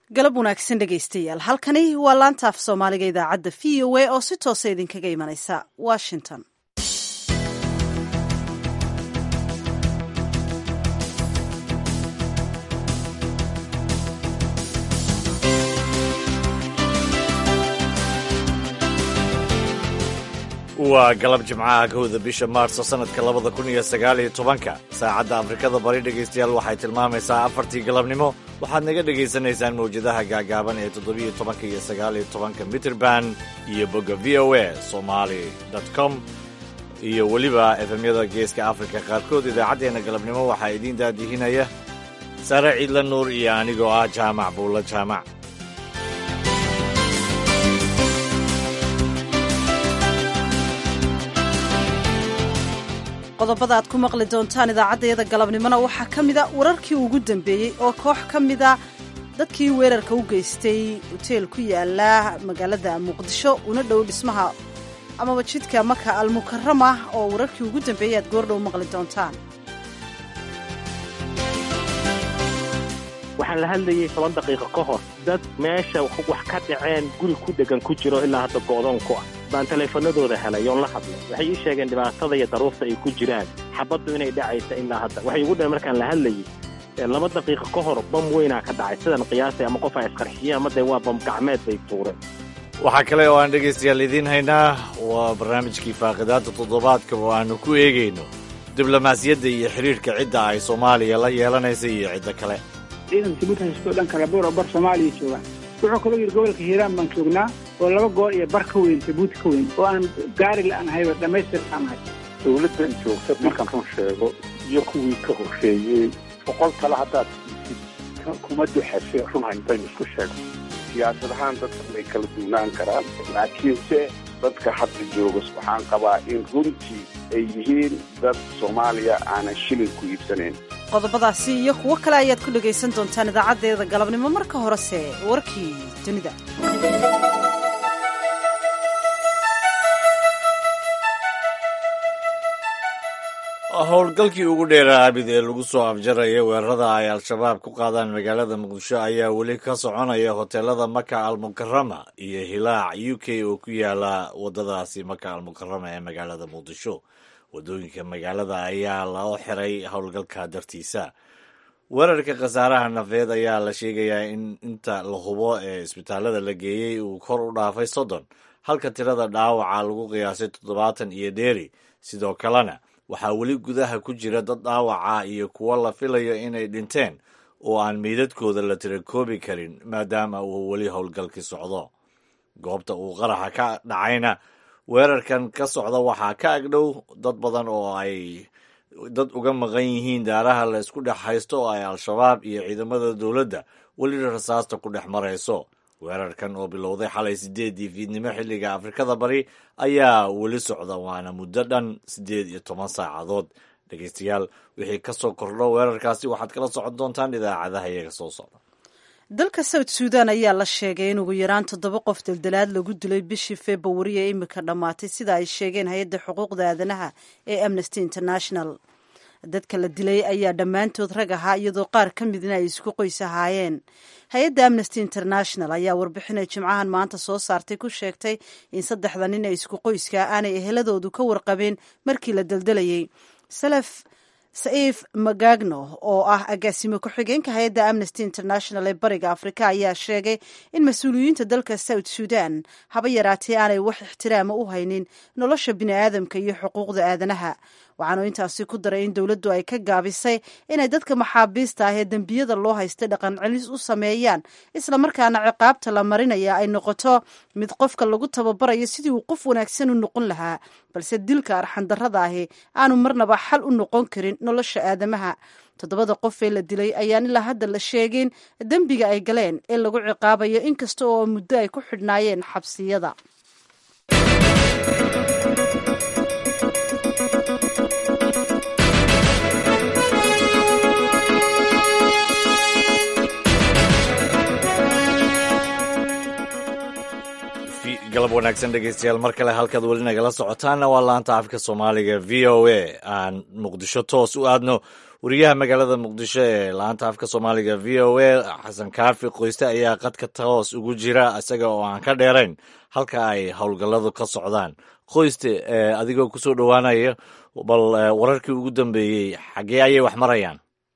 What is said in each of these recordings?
galab wanaagsan dhegaystayaal halkani waa laanta af soomaaliga idaacadda v o a oo si toosa idinkaga imanaysa washington waa galab jimcaha kowda bisha maarso sannadka labada kun iyo sagaal iyo tobanka saacadda afrikada bari dhegaystayaal waxay tilmaamaysaa afartii galabnimo waxaad naga dhegaysanaysaan mawjadaha gaagaaban ee toddobiyo tobanka iyo sagaaliyo tobanka mitrband iyo bogga v o a somali com iyo weliba efemyada geeska afrika qaarkood idaacaddeenna galabnimo waxaa idiin daadihinaya sare ciidla nuur iyo anigoo ah jaamac buulla jaamac qodobada aad ku maqli doontaan idaacaddayada galabnimona waxaa ka mida wararkii ugu dambeeyey oo koox ka mida dadkii weerarka u geystay hoteel ku yaala magaalada muqdisho una dhow dhismaha amaba jidka maka almukarama oo wararkii ugu dambeeyey aad goordhow maqli doontaan waxaan la hadlayay toban daqiiqo ka hor dad meesha wax ka dhaceen guri ku dhegan ku jiro ilaa hadda go'doon ku ah baan taleefanadooda helay oon la hadlay waxay ii sheegeen dhibaatada iyo daruurta ay ku jiraan xabaddu inay dhacaysa ilaa hadda waxay igu dhaheen markaan la hadlayay laba daqiiqo ka hor bam weynaa ka dhacay sidan qiyaasay ama qof ay isqarxiyeen ama dee waa bam gacmeed bay tuureen waxaa kale oo aan dhegaystayaal idiin haynaa waa barnaamijkii faaqidaadda toddobaadka oo aanu ku eegayno diblomaasiyadda iyo xidhiirhka cidda ay soomaaliya la yeelanaysa iyo cidda kale ciidanka mid haysto dhanka labuur oo bar soomaaliya joogaan wuxuu kaloo yidhi gobolka hiiraan baan joognaa oo laba goor iyo bar ka weyn jabuuti ka weyn oo aan gaari la'aanahayba dhammaystir la'aanahay dowladdan joogta markaan run sheego iyo kuwii ka horreeyey boqol kale haddaad isid kuma duxashe run hayntaynu isku sheego siyaasad ahaan dadka way kala duwnaan karaan laakiinse dadka hadda jooga waxaan qabaa in runtii ay yihiin dad soomaaliya aanan shilin ku iibsanayn qodobadaasi iyo kuwo kale ayaad ku dhegaysan doontaan idaacaddeeda galabnimo marka horese warkii dunida howlgalkii ugu dheeraa abid ee lagu soo afjaraya weerarada ay al-shabaab ku qaadaan magaalada muqdisho ayaa weli ka soconaya hoteelada maka almukarama iyo hilaac u k oo ku yaala wadadaasi maka almukarama ee magaalada muqdisho wadooyinka magaalada ayaa loo xiray howlgalka dartiisa weerarka khasaaraha nafeed ayaa la sheegayaa in inta la hubo ee isbitaalada la geeyey uu kor u dhaafay soddon halka tirada dhaawaca lagu qiyaasay toddobaatan iyo dheeri sidoo kalena waxaa weli gudaha ku jira dad dhaawaca iyo kuwo la filayo inay dhinteen oo aan meydadkooda la tirakoobi karin maadaama uu weli howlgalkii socdo goobta uu qaraxa ka dhacayna weerarkan ka socda waxaa ka agdhow dad badan oo ay dad uga maqan yihiin daaraha la isku dhex haysto oo ay al-shabaab iyo ciidamada dowladda weli rasaasta ku dhex marayso weerarkan oo bilowday xalay siddeedii fiidnimo xilliga afrikada bari ayaa weli socda waana muddo dhan siddeed iyo toban saacadood dhegeystayaal wixii ka soo kordho weerarkaasi waxaad kala socon doontaan idaacadaha iyaga soo socda dalka south suudan ayaa la sheegay in ugu yaraan toddoba qof daldalaad lagu dilay bishii februari ee imika dhammaatay sida ay sheegeen hay-adda xuquuqda aadanaha ee amnesty international dadka la dilay ayaa dhammaantood rag ahaa iyadoo qaar ka midna ay isku qoys ahaayeen hay-adda amnesty international ayaa warbixinay jimcahan maanta soo saartay ku sheegtay in saddexda nin ee isku qoyska aanay eheladoodu ka warqabeen markii la daldalayay salaf saif magagno oo ah agaasimo ku-xigeenka hay-adda amnesty international ee bariga afrika ayaa sheegay in mas-uuliyiinta dalka south suudan haba yaraatee aanay wax ixtiraama u haynin nolosha bini'aadamka iyo xuquuqda aadanaha waxaanu intaasi ku daray in dowladdu ay ka gaabisay inay dadka maxaabiista ah ee dembiyada loo haystay dhaqan celis u sameeyaan islamarkaana ciqaabta la marinaya ay noqoto mid qofka lagu tababarayo sidii uu qof wanaagsan u noqon lahaa balse dilka arxandarrada ahi aanu marnaba xal u noqon karin nolosha aadamaha toddobada qof ee la dilay ayaan ilaa hadda la sheegin dembiga ay galeen ee lagu ciqaabayo inkasta oo muddo ay ku xidhnaayeen xabsiyada galab wanaagsan dhegeystayaal mar kale halkaad weli nagala socotaanna waa laanta afka soomaaliga v o a aan muqdisho toos u aadno wariyaha magaalada muqdisho ee laanta afka soomaaliga v o a xasan kaafi qoyste ayaa qadka toos ugu jira isaga oo aan ka dheerayn halka ay howlgalladu ka socdaan qoyste adigoo kusoo dhowaanaya bal wararkii ugu dambeeyey xaggee ayay wax marayaan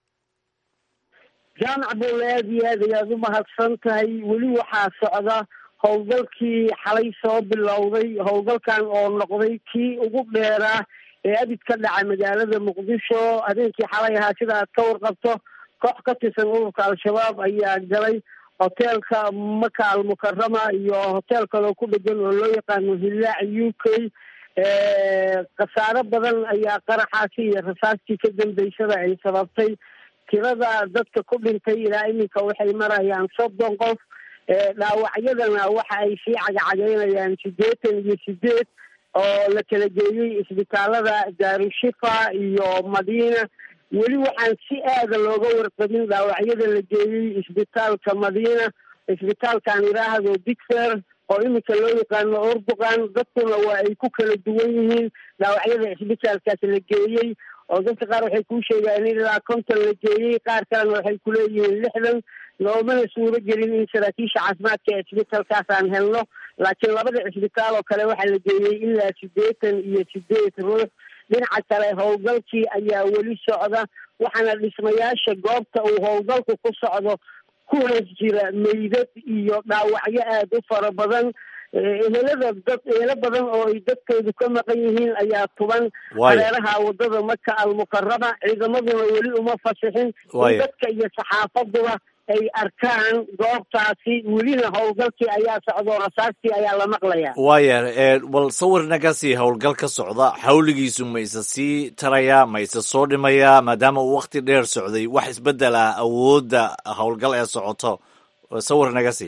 jaamac boole aad iyo aad ayaad u mahadsan tahay weli waxaa socda howlgalkii xalay soo bilowday howlgalkan oo noqday kii ugu dheeraa ee abid ka dhaca magaalada muqdisho habeenkii xalay ahaa sida aad ka warqabto koox ka tirsan ururka al-shabaab ayaa galay hoteelka maka almukarama iyo hotel kaloo ku dhegan oo loo yaqaano hillaac u k khasaaro badan ayaa qaraxaasi iyo rasaastii ka dambeysada ay sababtay tirada dadka ku dhintay ilaa iminka waxay marayaan soddon qof dhaawacyadana waxa ay sii cagacagaynayaan siddeetan iyo sideed oo la kala geeyey isbitaalada daarushifa iyo madiina weli waxaan si aada looga warqabin dhaawacyada la geeyey isbitaalka madiina isbitaalkan iraahdo digfer oo iminka loo yaqaano orduqan dadkuna waa ay ku kala duwan yihiin dhaawacyada isbitaalkaas la geeyey oo dadka qaar waxay kuu sheegaan in ilaa konton la geeyey qaar kalena waxay kuleeyihiin lixdan loomana suuro gelin in saraakiisha caafimaadka ee isbitaalkaas aan helno laakiin labada cisbitaal oo kale waxaa la geeyey ilaa siddeetan iyo sideed ruux dhinaca kale howlgalkii ayaa weli socda waxaana dhismayaasha goobta uu howlgalku ku socdo ku hoos jira meydad iyo dhaawacyo aada u fara badan ehelada dad eelo badan oo ay dadkoodu ka maqan yihiin ayaa tuban hareeraha wadada maka almukarama ciidamaduna weli uma fasixin in dadka iyo saxaafaduba ay arkaan goobtaasi welina howlgalkii ayaa socdo rasaastii ayaa la maqlaya waaya bal sawir naga sii howlgal ka socda xawligiisu ma isa sii tarayaa ma isa soo dhimayaa maadaama uu wakti dheer socday wax isbedel ah awoodda howlgal ee socoto sawir naga sii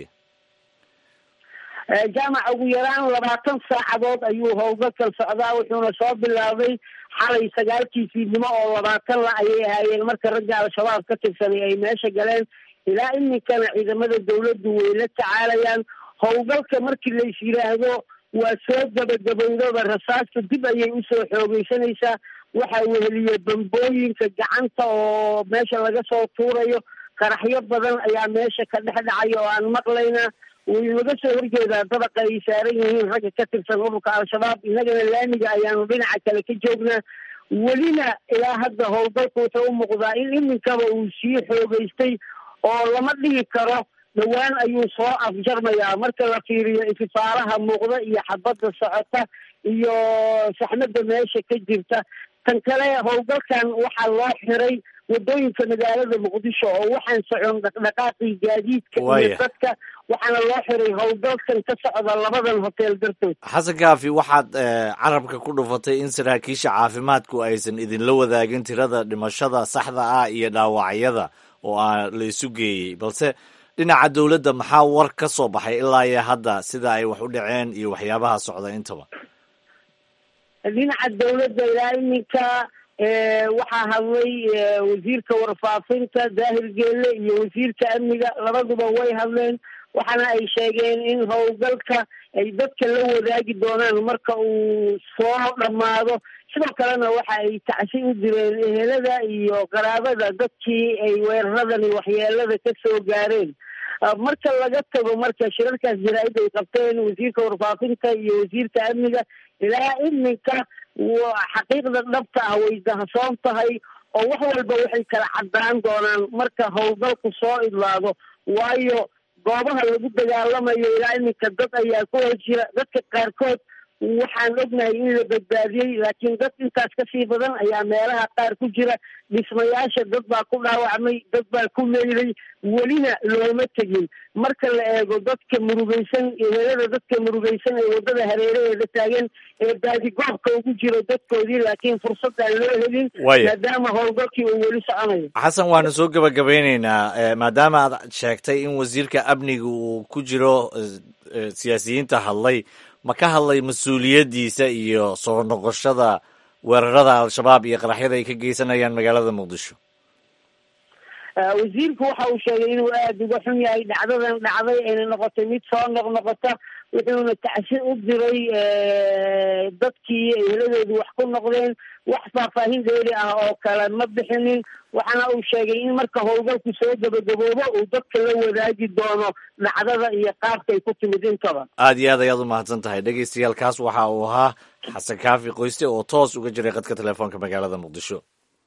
jaamac ugu yaraan labaatan saacadood ayuu howlgalkan socdaa wuxuuna soo bilaabay xalay sagaalkii fiidnimo oo labaatan la ayay ahaayeen marka ragga al-shabaab ka tirsanay ay meesha galeen ilaa iminkana ciidamada dawladdu way la tacaalayaan howlgalka markii lais yidhaahdo waa soo gabagabowdaba rasaasta dib ayay usoo xoogeysanaysaa waxaa weheliye bambooyinka gacanta oo meesha laga soo tuurayo qaraxyo badan ayaa meesha ka dhex dhacaya oo aan maqlayna waynaga soo horjeedaa dabaqa ay saaran yihiin ragga ka tirsan ururka al-shabaab innagana laamiga ayaanu dhinaca kale ka joognaa welina ilaa hadda howlgalku wuxuu u muuqdaa in iminkaba uu sii xoogeystay oo lama dhihi karo dhowaan ayuu soo afjarmayaa marka la fiiriyo ififaalaha muuqda iyo xabadda socota iyo saxmadda meesha ka jirta tan kale howlgalkan waxaa loo xiray wadooyinka magaalada muqdisho oo waxaan socon dhaqdhaqaaqii gaadiidka iyo dadka waxaana loo xiray howlgalkan ka socda labadan hotel dartood xasan kaafi waxaad carabka ku dhufatay in saraakiisha caafimaadku aysan idinla wadaagin tirada dhimashada saxda ah iyo dhaawacyada oo aa la isu geeyey balse dhinaca dowladda maxaa war ka soo baxay ilaa iyo hadda sida ay wax u dhaceen iyo waxyaabaha socda intaba dhinaca dawladda ilaa iminka waxaa hadlay wasiirka warfaafinta daahir geelle iyo wasiirka amniga labaduba way hadleen waxaana ay sheegeen in howlgalka ay dadka la wadaagi doonaan marka uu soo dhammaado sidoo kalena waxa ay tacsi u direen ehelada iyo qaraabada dadkii ay weeraradani waxyeelada ka soo gaareen marka laga tago marka shirarkaas jaraa'id ay qabteen wasiirka warfaafinta iyo wasiirka amniga ilaa iminka xaqiiqda dhabta ah way dahasoon tahay oo wax walba waxay kala caddaan doonaan marka howlgalku soo idlaado waayo goobaha lagu dagaalamayo ilaa iminka dad ayaa ku hor jira dadka qaarkood waxaan ognahay in la badbaadiyey laakiin dad intaas kasii badan ayaa meelaha qaar ku jira dhismayaasha dad baa ku dhaawacmay dad baa ku meylay welina looma tegin marka la eego dadka murugaysan ehelada dadka murugaysan ee waddada hareeraheeda taagan ee baadigoobka ugu jiro dadkoodii laakiin fursad aan loo helin maadaama howlgalkii uu weli soconayo xasan waanu soo gebagabeyneynaa maadaama aad sheegtay in wasiirka amniga uu ku jiro siyaasiyiinta hadlay ma ka hadlay mas-uuliyaddiisa iyo soo noqoshada weerarada al-shabaab iyo qaraxyada ay ka geysanayaan magaalada muqdisho wasiirku waxa uu sheegay inuu aada uga xun yahay dhacdadan dhacday ayna noqotay mid soo noqnoqota wuxuuna tacsi u diray dadkii eheladoodu wax ku noqdeen wax faahfaahin dheeri ah oo kale ma bixinin waxaana uu sheegay in marka howlgalku soo gabagaboobo uu dadka la wadaagi doono dhacdada iyo qaabkay ku timid intaba aad iyo aad ayaad u mahadsan tahay dhegeystayaalkaas waxa uu ahaa xasan kaafi qoyste oo toos uga jiray qadka telefoonka magaalada muqdisho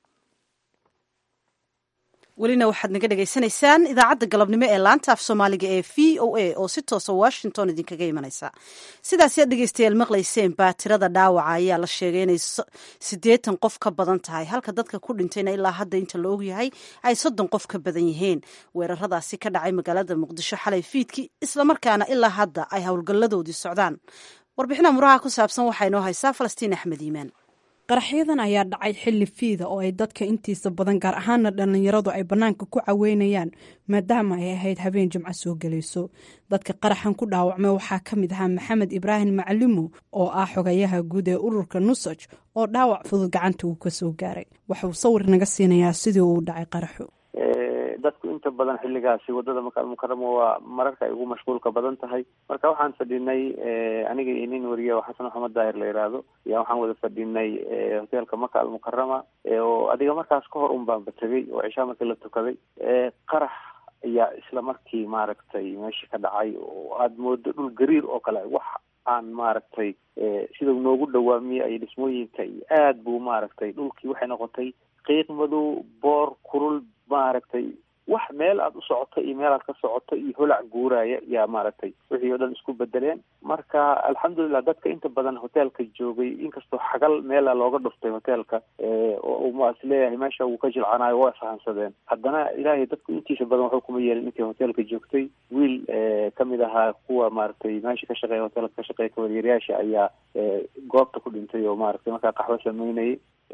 welina waxaad naga dhagaysanaysaan idaacadda galabnimo ee laanta af soomaaliga ee v o a oo si toosa washington idinkaga imanaysa sidaasi aad dhegeystayaal maqlayseen baa tirada dhaawaca ayaa la sheegay inay siddeetan qof ka badan tahay halka dadka ku dhintayna ilaa hadda inta la ogyahay ay soddon qof ka badan yihiin weeraradaasi ka dhacay magaalada muqdisho xalay fiidkii islamarkaana ilaa hadda ay howlgalladoodii socdaan warbixina muraha ku saabsan waxaa inoo haysaa falastiin axmed iimaan qaraxyadan ayaa dhacay xilli fiida oo ay dadka intiisa badan gaar ahaana dhallinyaradu ay bannaanka ku caweynayaan maadaama ay ahayd habeen jimco soo gelayso dadka qaraxan ku dhaawacmay waxaa ka mid ahaa maxamed ibraahim macalimo oo ah xogayaha guud ee ururka nusaj oo dhaawac fudud gacanta uu ka soo gaaray waxauu sawir naga siinayaa sidii uu dhacay qaraxu dadku inta badan xilligaasi wadada maka almukarama waa mararka ay ugu mashquulka badan tahay marka waxaan fadhinay aniga iyo nin wariya oo xasan maxamed daahir la yidhaahdo ayaa waxaan wada fadhinay hoteelka maka almukarama oo adiga markaas ka hor un baanba tegay oo cishaa markii la tukaday qarax ayaa isla markii maaragtay meesha ka dhacay oo aada moodo dhul gariir oo kale wax aan maaragtay sida noogu dhawaamiye ay dhismooyinka iyo aad buu maaragtay dhulkii waxay noqotay qiiq madow boor kurul maaragtay wax meel aada u socoto iyo meel aad ka socoto iyo holac guuraya yaa maaragtay wixii oo dhan isku bedeleen marka alxamdulilah dadka inta badan hoteelka joogay inkastoo xagal meela looga dhuftay hoteelka oo ma is leeyahay meesha wuu ka jilcanayo waa isfahansadeen haddana ilaahay dadku intiisa badan waxba kuma yeelin intii hoteelka joogtay wiil kamid ahaa kuwa maaragtay meesha ka shaqeeya hoteelka ka shaqeeya kawaryeeryaasha ayaa goobta ku dhintay oo maaragtay markaa qaxwo sameynayay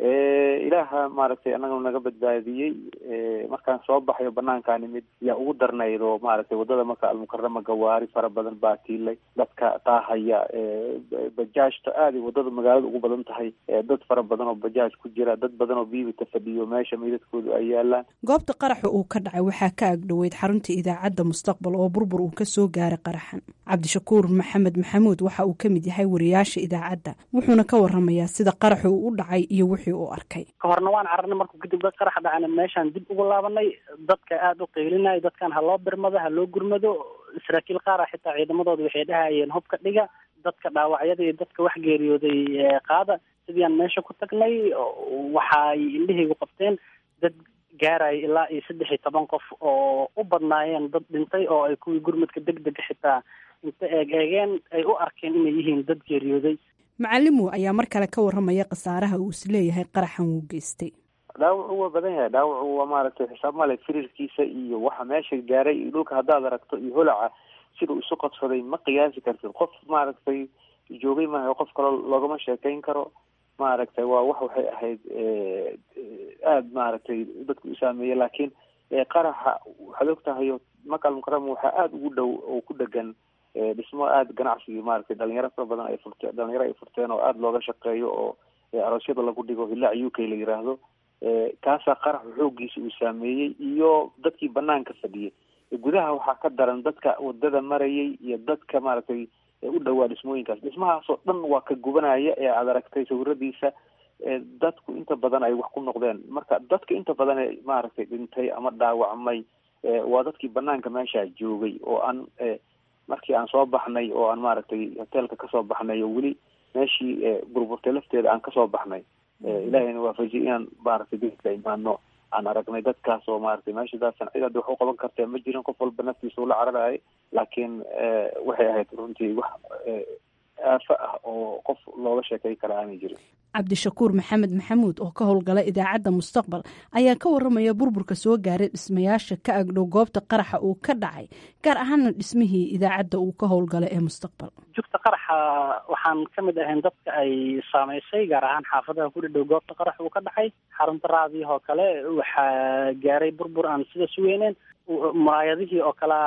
ilaaha maaragtay annagana naga badbaadiyey markaan soo baxayo banaankaa nimid yaa ugu darnayd oo maaragtay wadada marka almukarama gawaari fara badan baa tiilay dadka taahaya bajaajta aada wadada magaalada ugu badan tahay dad fara badan oo bajaaj ku jira dad badan oo biibita fadhiyo meesha meydadkoodu ay yaalaan goobta qaraxa uu ka dhacay waxaa ka agdhoweyd xarunta idaacadda mustaqbal oo burbur uu ka soo gaaray qaraxan cabdishakuur maxamed maxamuud waxa uu ka mid yahay wariyaasha idaacadda wuxuuna ka waramayaa sida qaraxu uu u dhacay iyo wixii uu arkay ka horna waan cararnay markuu kadib dad qarax dhacana meeshaan dib ugu laabanay dadka aada u qeylinaya dadkan ha loo birmado ha loo gurmado saraakiil qaar ah xitaa ciidamadooda waxay dhahayeen hubka dhiga dadka dhaawacyada iyo dadka wax geeriyooday qaada sidiiaan meesha ku tagnay waxaay indhahaygu qabteen dad gaaraya ilaa iyo saddex iyo toban qof oo u badnaayeen dad dhintay oo ay kuwii gurmadka deg dega xitaa inta eeg eegeen ay u arkeen inay yihiin dad geeriyooday macalimu ayaa mar kale ka waramaya khasaaraha uu is leeyahay qaraxan wuu geystay dhaawacu waa badan yahay dhaawacu waa maaragtay xisaab male firirkiisa iyo waxa meesha gaaray iyo dhulka haddaad aragto iyo holaca sidau isu qodsaday ma qiyaasi kartid qof maaragtay joogay maaha qof kaloo loogama sheekayn karo maaragtay waa wax waxay ahayd aada maaragtay dadku u saameeyey laakiin qaraxa waxaad og tahay maka almukarama waxaa aada ugu dhow oo ku dhegan dhismo aada ganacsigii maaragtay dhalinyaro fara badan ay furte dhalinyaro ay furteen oo aada looga shaqeeyo oo aroosyada lagu dhigo hilaac u k la yiraahdo kaasaa qaraxu xooggiisa uu saameeyey iyo dadkii banaanka fadhiyay gudaha waxaa ka daran dadka wadada marayay iyo dadka maaragtay u dhowaa dhismooyinkaas dhismahaasoo dhan waa ka gubanaya ee aada aragtay sawiradiisa dadku inta badan ay wax ku noqdeen marka dadka inta badan ee maaragtay dhintay ama dhaawacmay waa dadkii banaanka meesha joogay oo aan markii aan soo baxnay oo aan maaragtay hoteelka kasoo baxnay oo weli meeshii burburtay lafteeda aan kasoo baxnay ilaahayna waafajiyay inaan maaragtay dadka imaano aan aragnay dadkaas oo maaragtay meesha daasan cid hadda wax u qaban kartee ma jirin qof walba naftiisa ula cararayay laakiin waxay ahayd runtii wax aafo ah oo qof looga sheekay kara aanay jirin cabdishakuur maxamed maxamuud oo ka howlgala idaacadda mustaqbal ayaa ka waramaya burburka soo gaaray dhismayaasha ka agdhow goobta qaraxa uu ka dhacay gaar ahaana dhismihii idaacadda uu ka howlgala ee mustaqbal jugta qaraxa waxaan ka mid ahayn dadka ay saameysay gaar ahaan xaafadaha ku dhadhow goobta qarax uu ka dhacay xarunta raadiyahoo kale waxaa gaaray burbur aan sida sugeyneen muraayadihii oo kale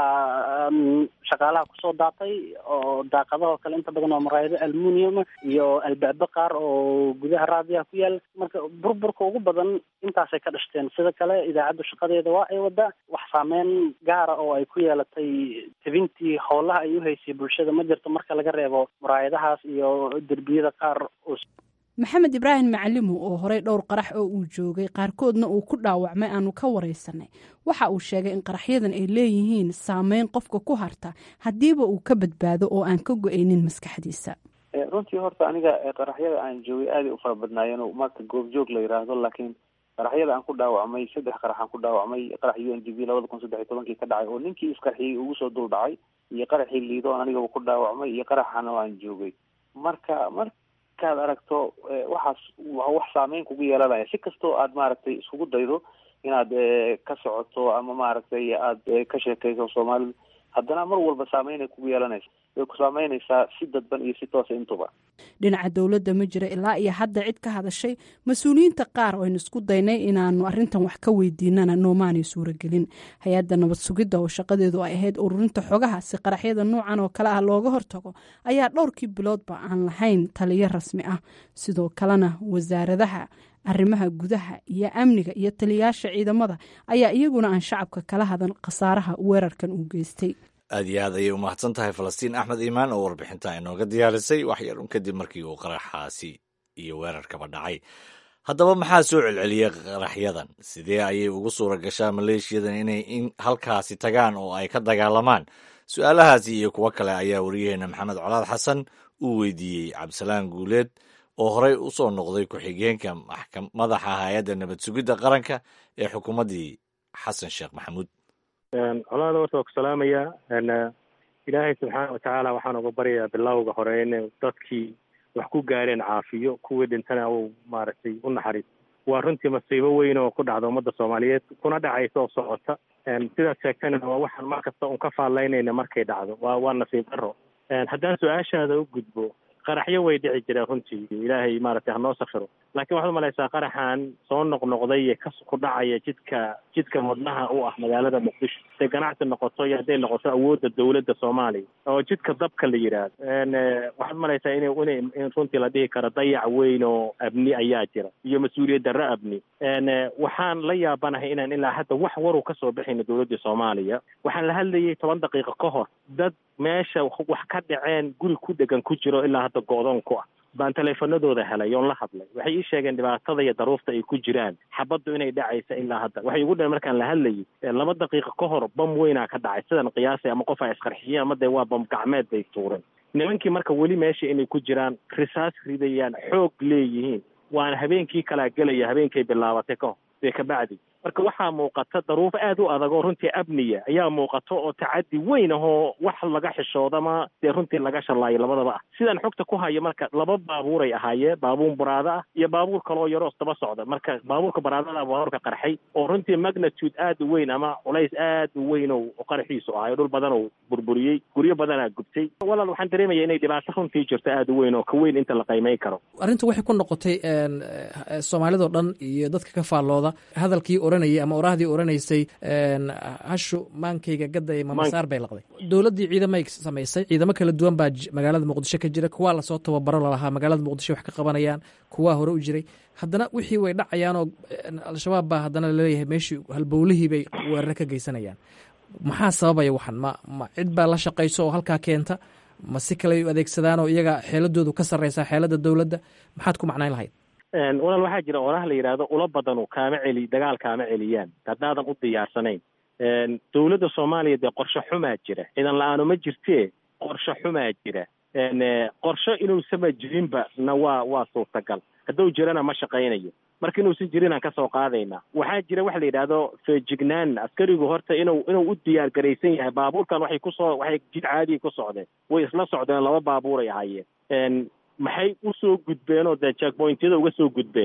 shaqaalaha kusoo daatay oo daaqadaha oo kale inta badan waa muraayado almunium iyo albaabo qaar oo gudaha raadiyaha ku yaal marka burburka ugu badan intaasay ka dhashteen sida kale idaacaddu shaqadeeda waa ay wadaa wax saameyn gaara oo ay ku yeelatay tebintii howlaha ay uhaysay bulshada ma jirto marka laga reebo muraayadahaas iyo derbiyada qaar oo maxamed ibraahim macalimu oo horey dhowr qarax oo uu joogay qaarkoodna uu ku dhaawacmay aanu ka wareysanay waxa uu sheegay in qaraxyadan ay leeyihiin saameyn qofka ku harta haddiiba uu ka badbaado oo aan ka go-aynin maskaxdiisa runtii horta aniga qaraxyada aan joogay aaday u fara badnaayeen marka goobjoog la yiraahdo laakiin qaraxyada aan ku dhaawacmay saddex qarax aan ku dhaawacmay qarax u n d b labada kun saddex iyo tobankii ka dhacay oo ninkii isqarxiyey ugu soo dul dhacay iyo qaraxii liido on anigaba ku dhaawacmay iyo qaraxana aan joogay marka mar markaad aragto waxaas wax saameyn kugu yeelanaya si kastoo aad maaragtay iskugu daydo inaad ka socoto ama maaragtay aad ka sheekayso soomaalidu haddana mar walba saameynay kugu yeelanaysa way ku saameynaysaa si dadban iyo si toosa intuba dhinaca dowladda ma jira ilaa iyo hadda cid ka hadashay mas-uuliyiinta qaar oo aynu isku daynay inaanu arrintan wax ka weydiinana noomaanay suuragelin hay-adda nabad sugidda oo shaqadeedu ay ahayd ururinta xogaha si qaraxyada noocan oo kale ah looga hortago ayaa dhowrkii biloodba aan lahayn taliyo rasmi ah sidoo kalena wasaaradaha arrimaha gudaha iyo amniga iyo taliyayaasha ciidamada ayaa iyaguna aan shacabka kala hadan khasaaraha weerarkan uu geystay aad iyo aad ayay u mahadsan tahay falastiin axmed iimaan oo warbixinta inooga diyaarisay wax yar un kadib markii uu qaraxaasi iyo weerarkaba dhacay haddaba maxaa soo celceliyey qaraxyadan sidee ayay ugu suura gashaa maleeshiyadan inay in halkaasi tagaan oo ay ka dagaalamaan su-aalahaasi iyo kuwo kale ayaa wariyaheena maxamed colaad xasan uu weydiiyey cabdisalaan guuleed oo horey u soo noqday ku-xigeenka madaxa hay-adda nabad sugidda qaranka ee xukuumaddii xasan sheekh maxamuud colaada horta waa ku salaamayaa ilaahay subxaana watacaala waxaan uga baryayaa bilowga hore in dadkii wax ku gaareen caafiyo kuwii dhintana uu maaragtay u naxariis waa runtii masiibo weyn oo ku dhacda ummadda soomaaliyeed kuna dhacaysa oo socota sidaad sheegtana waa waxaan mar kasta un ka faallaynayna markay dhacdo waa waa nasiib daro haddaan su-aashaada u gudbo qaraxyo way dhici jireen runtii ilaahay maaragtay hanoo safiro laakiin waxaad umalaysaa qaraxan soo noqnoqday ee ka ku dhacaya jidka jidka wadnaha u ah magaalada muqdisho hadday ganacsi noqoto iyo hadday noqoto awoodda dowladda soomaaliya oo jidka dabka la yidhaahdo waxaad umalaysaa in in in runtii la dhihi karo dayac weyn oo abni ayaa jira iyo mas-uuliyad darro abni waxaan la yaabanahay inaan ilaa hadda wax waru kasoo bixayno dowladda soomaaliya waxaan la hadlayay toban daqiiqo ka hor dad meesha wax ka dhaceen guri ku dhegan ku jiro ilaa hadda go-doon ku ah baan taleefanadooda helay oon la hadlay waxay ii sheegeen dhibaatada iyo daruufta ay ku jiraan xabaddu inay dhacaysa ilaa hadda waxay igu dhaheen markaan la hadlayay laba daqiiqo ka hor bam weynaa ka dhacay sidan qiyaasay ama qof ay isqarxiyeen ama dee waa bam gacmeed bay tuureen nimankii marka weli meesha inay ku jiraan risaas ridayaan xoog leeyihiin waana habeenkii kalaa gelaya habeenkay bilaabatay ka hor dee kabacdi marka waxaa muuqata daruuf aad u adag oo runtii abniya ayaa muuqato oo tacadi weyn ahoo wax laga xishoodama dee runtii laga shalaayo labadaba ah sidaan xogta ku hayo marka laba baabuuray ahaayeen baabuur baraado ah iyo baabuur kaloo yaroos daba socda marka baabuurka baraadada baabuurka qarxay oo runtii magnitude aad u weyn ama culays aad u weyn oo qaraxiisu ahayo dhul badan oo burburiyey guryo badanaa gubtay walaal waxaan dareemaya inay dhibaato runtii jirto aad u weyn oo ka weyn inta la qiimeyn karo arrinta waxay ku noqotay soomaalidao dhan iyo dadka ka faallooda hadalkii oranayay ama oraahdii oranaysay hashu maankayga gadda mamasaar bay laqday dowladdii ciidamay samaysay ciidamo kala duwan baa magaalada muqdisho ka jira kuwaa lasoo tababaro lalahaa magaalada muqdisho wax ka qabanayaan kuwaa hore u jiray haddana wixii way dhacayaanoo al-shabaab baa haddana laleeyahay meeshii halbowlihii bay weeraro ka geysanayaan maxaa sababaya waxan ma ma cid baa la shaqayso oo halkaa keenta ma si kale u adeegsadaan oo iyaga xeeladoodu ka sarreysaa xeeladda dowladda maxaad ku macnayn lahayd walaal waxaa jira oraha la yidhaahdo ula badanu kaama celi dagaal kaama celiyaan haddaadan u diyaarsanayn dowladda soomaaliya dee qorshe xumaa jira ciidan la-aano ma jirtee qorshe xumaa jira qorshe inuusama jirinba na waa waa suurtagal hadduu jirana ma shaqaynayo marka inuusan jirinaan kasoo qaadaynaa waxaa jira waxa la yidhaahdo feejignaan askarigu horta inuu inuu u diyaar garaysan yahay baabuurkan waxay kusoo waxay jid caadiya ku socdeen way isla socdeen laba baabuuray ahaayeen maxay usoo gudbeen oo dee jackpointyada uga soo gudbeen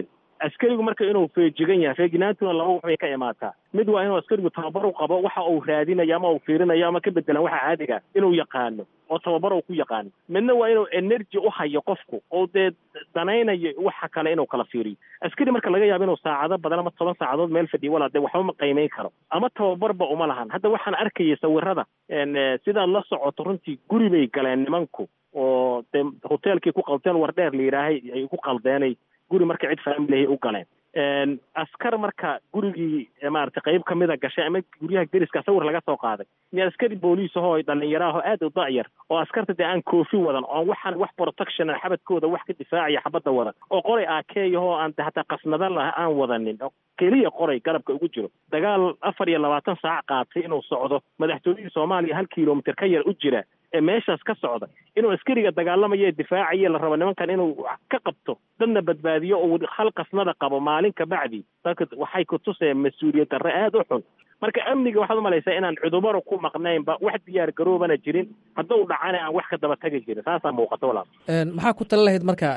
askarigu marka inuu feejigan yahay feejignaantuna laba wax bay ka imaataa mid waa inuu askarigu tababar u qabo waxa uu raadinayo ama uu fiirinayo ama ka bedelan waxa caadiga inuu yaqaano oo tababar uu ku yaqaano midna waa inuu energy u hayo qofku oo dee danaynayo waxa kale inuu kala fiiriyo askari marka laga yaabo inuu saacado badan ama toban saacadood meel fadhiyo walaa dee waxba ma qiimeyn karo ama tababarba uma lahan hadda waxaan arkayay sawirada sidaad la socoto runtii guri bay galeen nimanku oo dee hoteelkii ku qalteen war dheer la yidhaahay ay ku qaldeenay guri marka cid faamilahay u galeen askar marka gurigii maaragtay qayb kamida gashay ama guryaha deriska sawir laga soo qaaday iyo askari booliis ahoo dhalinyaraahoo aad u dacyar oo askarta dee aan koofi wadan oo waxaan wax protection xabadkooda wax ka difaacaya xabadda wadan oo qoray akeeyahoo aan hataa qasnada lah aan wadanin oo keliya qoray garabka ugu jiro dagaal afar iyo labaatan saac qaatay inuu socdo madaxtooyihii soomaaliya hal kilomitr ka yar u jira ee meeshaas ka socda inuu askariga dagaalamayo ee difaacaya la rabo nimankan inuu ka qabto dadna badbaadiyo oo hal qasnada qabo maalin ka bacdi dadka waxay ku tuseen mas-uuliyad darre aada u xun marka amniga waxaad umalaysaa inaan cudubaro ku maqnaynba wax diyaar garoobana jirin hadduu dhacana aan wax ka daba tagi jirin saasaa muuqata walaal maxaa ku tala lahayd marka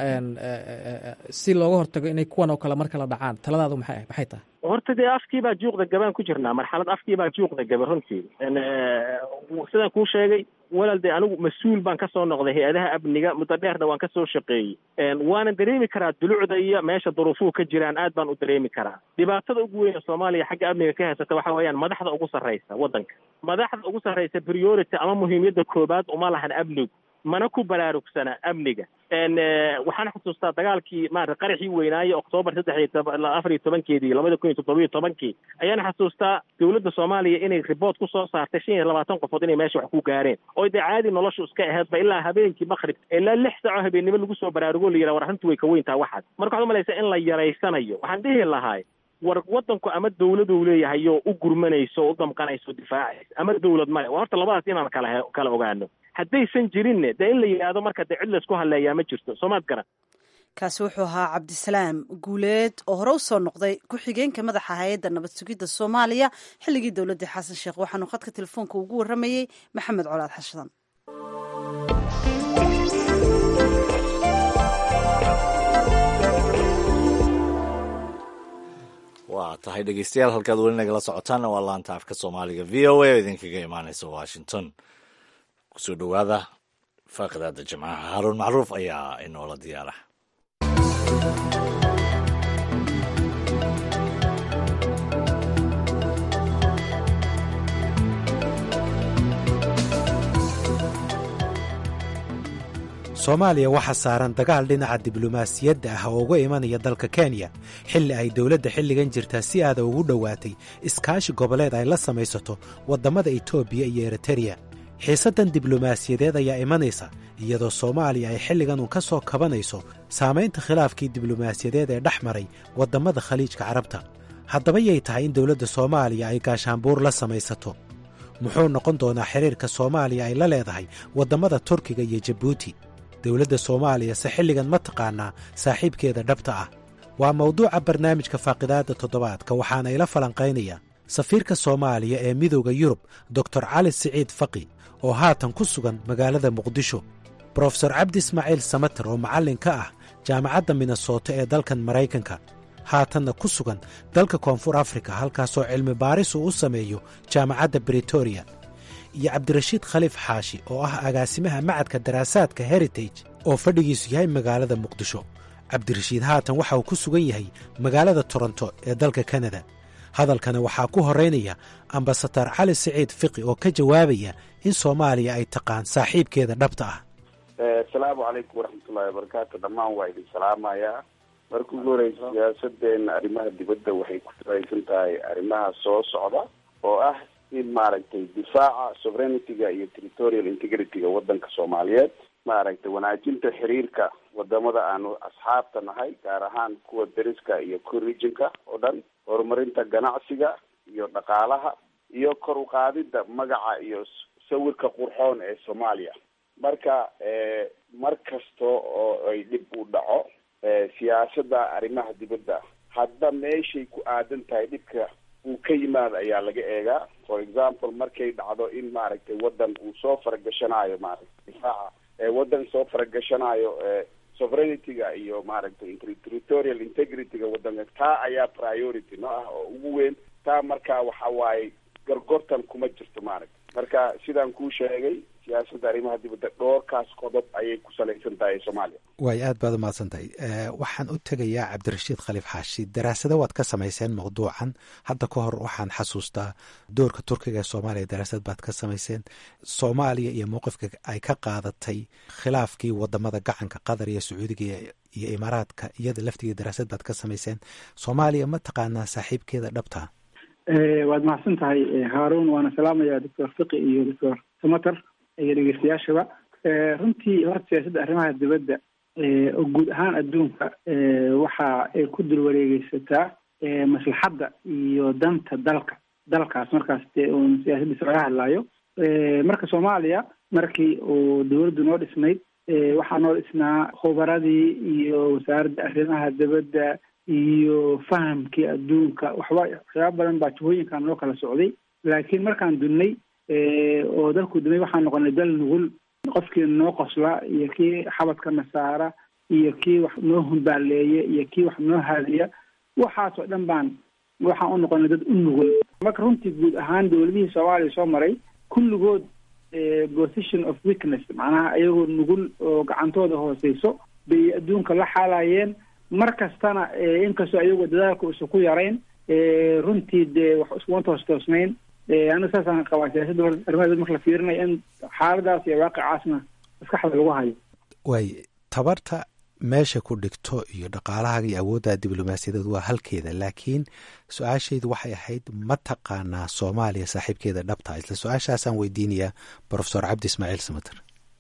si looga hortago inay kuwan oo kale marka la dhacaan taladaadu maxay maxay tahay horta dee afkii baa juuqda gabaan ku jirnaa marxalad afkii baa juuqda gaba runtii sidaan kuu sheegay walaal dee anigu mas-uul baan kasoo noqday hay-adaha amniga muddo dheerna waan kasoo shaqeeyey waana dareemi karaa dulucda iyo meesha duruufuhu ka jiraan aad baan u dareemi karaa dhibaatada ugu weyn ee soomaaliya xagga amniga ka haysata waxa weeyaan madaxda ugu sarraysa waddanka madaxda ugu sarraysa priority ama muhiimiyadda koobaad uma lahan amnigu mana ku baraarugsana amniga waxaan xusuustaa dagaalkii maarata qaraxii weynaaye oktoobar saddex iyo toba afar iyo tobankeedii labada kun iyo toddobiyo tobankii ayaan xasuustaa dowladda soomaaliya inay riboort ku soo saartay shan iyo labaatan qofood inay meesha wax ku gaareen oo dee caadi noloshu iska aheedba ilaa habeenkii makrib ilaa lix saaco habeennimo lagu soo baraarugo la yidhaha war arrintu way ka weyntaa waxaas marka waxad umalaysaa in la yaraysanayo waxaan dhihi lahaay war waddanku ama dawladuu leeyahay oo u gurmanayso o u damqanayso difaacaysa ama dawlad male waa horta labadaas inaan kala kala ogaano haddaysan jirinne dee in la yidhaahdo marka dee cid laysku hadleeyaa ma jirto soomaad garan kaasi wuxuu ahaa cabdisalaam guuleed oo hore u soo noqday ku-xigeenka madaxa hay-adda nabad sugidda soomaaliya xilligii dowladdii xasan sheekh waxaanu khadka telefoonka ugu warramayey maxamed colaad xashadan waa tahay dhegeystayaal halkaad weli nagala socotaanna waa laanta afka soomaaliga v o a oo idinkaga imaaneysa washington kusoo dhowaada faaqidaada jimcaha haaruun macruuf ayaa inoola diyaara soomaaliya waxaa saaran dagaal dhinaca diblomaasiyadda ah oo uga imanaya dalka kenya xilli ay dowladda xilligan jirtaa si aada ugu dhowaatay iskaashi goboleed ay la samaysato waddammada etoobiya iyo eritereya xiisaddan diblomaasiyadeed ayaa imanaysa iyadoo soomaaliya ay xilligan uun ka soo kabanayso saamaynta khilaafkii diblomaasiyadeed ee dhex maray waddammada khaliijka carabta haddaba yay tahay in dowladda soomaaliya ay gaashaanbuur la samaysato muxuu noqon doonaa xiriirka soomaaliya ay la leedahay waddammada turkiga iyo jabuuti dowladda soomaaliya se xilligan ma taqaanaa saaxiibkeeda dhabta ah waa mawduuca barnaamijka faaqidaadda toddobaadka waxaana ila falanqaynaya safiirka soomaaliya ee midooda yurub doktor cali siciid faqi oo haatan ku sugan magaalada muqdisho brofesor cabdi ismaaciil samater oo macallin ka ah jaamacadda minnesota ee dalkan maraykanka haatanna ku sugan dalka koonfur afrika halkaasoo cilmi baaris uu u sameeyo jaamacadda britoria iyo cabdirashiid khaliif xaashi oo ah agaasimaha macadka daraasaadka heritage oo fadhigiisu yahay magaalada muqdisho cabdirashiid haatan waxa uu ku sugan yahay magaalada toronto ee dalka kanada hadalkana waxaa ku horeynaya ambasadar cali siciid fiqi oo ka jawaabaya in soomaaliya ay taqaan saaxiibkeeda dhabta ah asalaamu calaykum waraxmatullahi wabarakaatu dhammaan waa idin salaamayaa marka ugu horeysa siyaasadeena arrimaha dibadda waxay ku salaysan tahay arrimaha soo socda oo ah in maaragtay difaaca sovereignity-ga iyo territorial integrity-ga waddanka soomaaliyeed maaragtay wanaajinta xiriirka wadamada aanu asxaabta nahay gaar ahaan kuwa deriska iyo co-regionka oo dhan horumarinta ganacsiga iyo dhaqaalaha iyo kor u qaadida magaca iyo sawirka qurxoon ee soomaaliya marka mar kasta oo ay dhib u dhaco siyaasada arrimaha dibadda hadda meeshay ku aadan tahay dhibka uu ka yimaado ayaa laga eegaa for example markay dhacdo in maaragtay waddan uu soo faragashanaayo maaragtay difaaca waddan soo faragashanaayo sovereignity-ga iyo maaragtay territorial integrity-ga waddanka taa ayaa priority no ah oo ugu weyn taa marka waxa waaye gargortan kuma jirto maaragta marka sidaan kuu sheegay siyaasadda arrimaha dibadda dhoorkaas qodob ayay ku salaysan tahay soomaaliya waay aad baad umahadsan tahay waxaan u tegayaa cabdirashiid khaliif xaashi daraasado waad ka samayseen mawduucan hadda ka hor waxaan xasuustaa doorka turkiga ee soomaaliya daraasad baad ka samayseen soomaaliya iyo mowqifka ay ka qaadatay khilaafkii wadamada gacanka qatar iyo sacuudiga iyo imaaraadka iyada laftigeeda daraasad baad ka samayseen soomaaliya ma taqaanaa saaxiibkeeda dhabta waad mahadsan tahay haaruun waana salaamaya doctor fiqi iyo doctor samater iyo dhegeystayaashaba runtii horta siyaasadda arrimaha dibadda oo guud ahaan adduunka waxa ay ku dul wareegeysataa maslaxadda iyo danta dalka dalkaas markaas dee uun siyaasaddiisa laga hadlaayo marka soomaaliya markii uu dawladdu noo dhisnayd waxaa noo dhisnaa khubaradii iyo wasaaradda arrimaha dibadda iyo fahamkii adduunka waxba waxyaaba badan baa jihooyinkan noo kala socday laakiin markaan dunnay oo dalku dumay waxaan noqonay dal nugul qofkii noo qosla iyo kii xabadkana saara iyo kii wax noo humbaaleeya iyo kii wax noo haadiya waxaasoo dhan baan waxaan u noqonay dad u nugul marka runtii guud ahaan dawladihii soomaaliya soo maray kulligood position of weakness macnaha iyagoo nugul oo gacantooda hooseyso bay adduunka la xaalayeen mar kastana inkastoo ayagoo dadaalka usa ku yarayn runtii dee wax iskuma toos toosnayn aniga saasaan qabaa siyaasadda arrimaha marka la fiirinayo in xaaladaas iyo waaqicaasna maskaxda lagu hayo waay tabarta meesha ku dhigto iyo dhaqaalahaaga iyo awoodda diblomaasiyadeed waa halkeeda laakiin su-aashaydu waxay ahayd ma taqaanaa soomaaliya saaxiibkeeda dhabta isla su-aashaasaan weydiinayaa profesor cabdi ismaaciil samater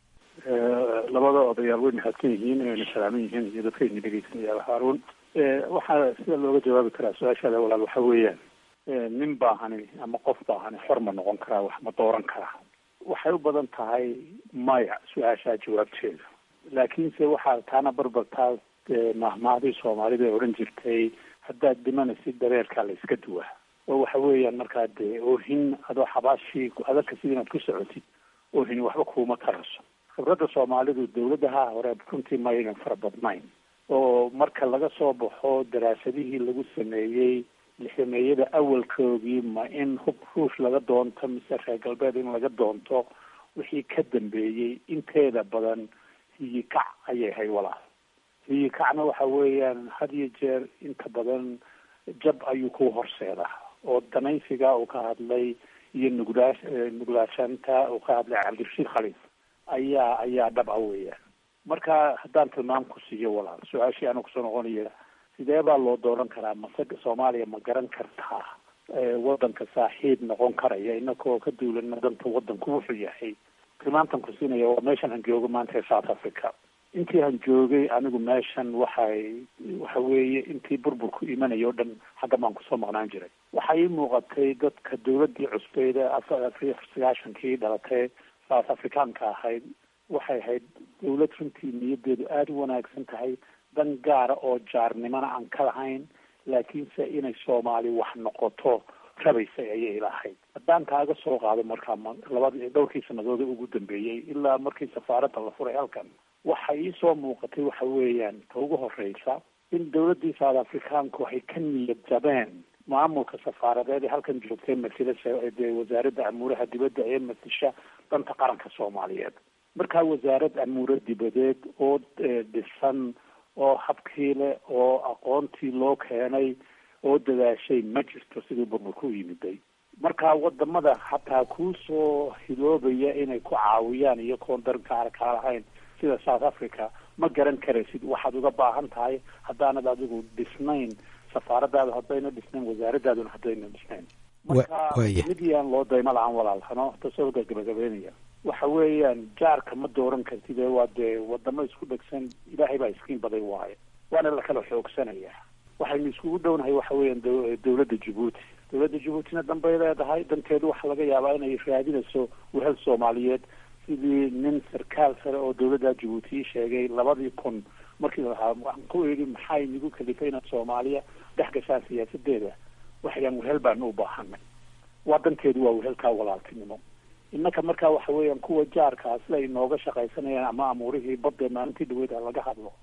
labada odayaal way mahadsan yihiin inayna salaaman yihiin iyo dadkayna dhegeysanaya haaruun waxaa sida looga jawaabi karaa su-aashaada walaal waxa weeyaan nin baahani ama qof baahani xor ma noqon karaa wax ma dooran karaa waxay u badan tahay maya su-aashaa jawaabteeda laakiinse waxaa taana barbartaa mahmahdii soomaalida ee odhan jirtay haddaad dhimanaysid dareerkaa la iska duwaa oo waxa weeyaan markaa dee oohin adoo xabaashii adagka sida inaad ku socotid oohin waxba kuuma taraso khibradda soomaalidu dawladaha hore runtii maynan fara badnayn oo marka laga soo baxo daraasadihii lagu sameeyey lixdameeyada awalkoogii ma in hub ruush laga doonto mise reer galbeed in laga doonto wixii ka dambeeyey inteeda badan hiyikac ayay ahayd walaal hiyikacna waxa weeyaan had iyo jeer inta badan jab ayuu ku horseedaa oo danaysiga uu ka hadlay iyo nuglaa nuglaashanta uu ka hadlay cabdirashiid khaliif ayaa ayaa dhab a weeyaan marka haddaan tilmaam ku siiyo walaal su-aashii ana kusoo noqonaya sidee baa loo dooran karaa mase soomaaliya ma garan kartaa waddanka saaxiib noqon karaya inakoo ka duulana danta waddanku wuxuu yahay tilmaamtan ku siinaya waa meeshan han joogo maanta ee south africa intii han joogay anigu meeshan waxay waxa weeye intii burburku imanaya o dhan xagga baan kusoo maqnaan jiray waxaa ii muuqatay dadka dawladdii cusbeyda afar sagaashankii dhalatay south africaanka ahayd waxay ahayd dawlad runtii niyadeedu aada u wanaagsan tahay dan gaara oo jaarnimona aan ka lahayn laakiinse inay soomaali wax noqoto rabaysay ayay ilahayd haddaan kaaga soo qaado markaa labadi dhowrkii sanadood ugu dambeeyey ilaa markii safaaradda la furay halkan waxa iisoo muuqatay waxa weeyaan ta ugu horeysa in dawladdii south africaanku waxay ka niyad jabeen maamulka safaaradeed ee halkan joogtay masila dee wasaaradda amuuraha dibadda ee masisha danta qaranka soomaaliyeed markaa wasaarad amuure dibadeed oo dhisan oo habkii leh oo aqoontii loo keenay oo dadaashay ma jirto sidii burburku u yimiday marka wadamada hataa kuusoo hiloobaya inay ku caawiyaan iyo koon daran kaara kaa lahayn sida south africa ma garan karaysid waxaad uga baahan tahay haddaanad adigu dhisnayn safaaradaada haddayna dhisnayn wasaaradaaduna haddayna dhisnayn marka mid yaan loo daymo la-aan walaalhano tasoo gabagabeynaya waxa weeyaan jaarka ma dooran kartid ee waa dee wadamo isku dhegsan ilaahay baa iskiin baday waayo waana la kala xoogsanaya waxaynu iskugu dhownahay waxa weeyaan dawladda jabuuti dawladda jabuutina danbay leedahay danteedu waxaa laga yaabaa inay raadinayso wehel soomaaliyeed sidii nin sarkaal sare oo dawladda jabuuti sheegay labadii kun markii lahaa waxaan ku idhi maxaa inagu kalifay inaad soomaaliya dhex gashaan siyaasadeeda waxayaan wehel baanu u baahanay waa danteedu waa wehelkaa walaaltinimo innaka markaa waxa weeyaan kuwa jaarkaa sida ay nooga shaqaysanayaan ama amuurihii badda maalintii dhaweyd ha laga hadlo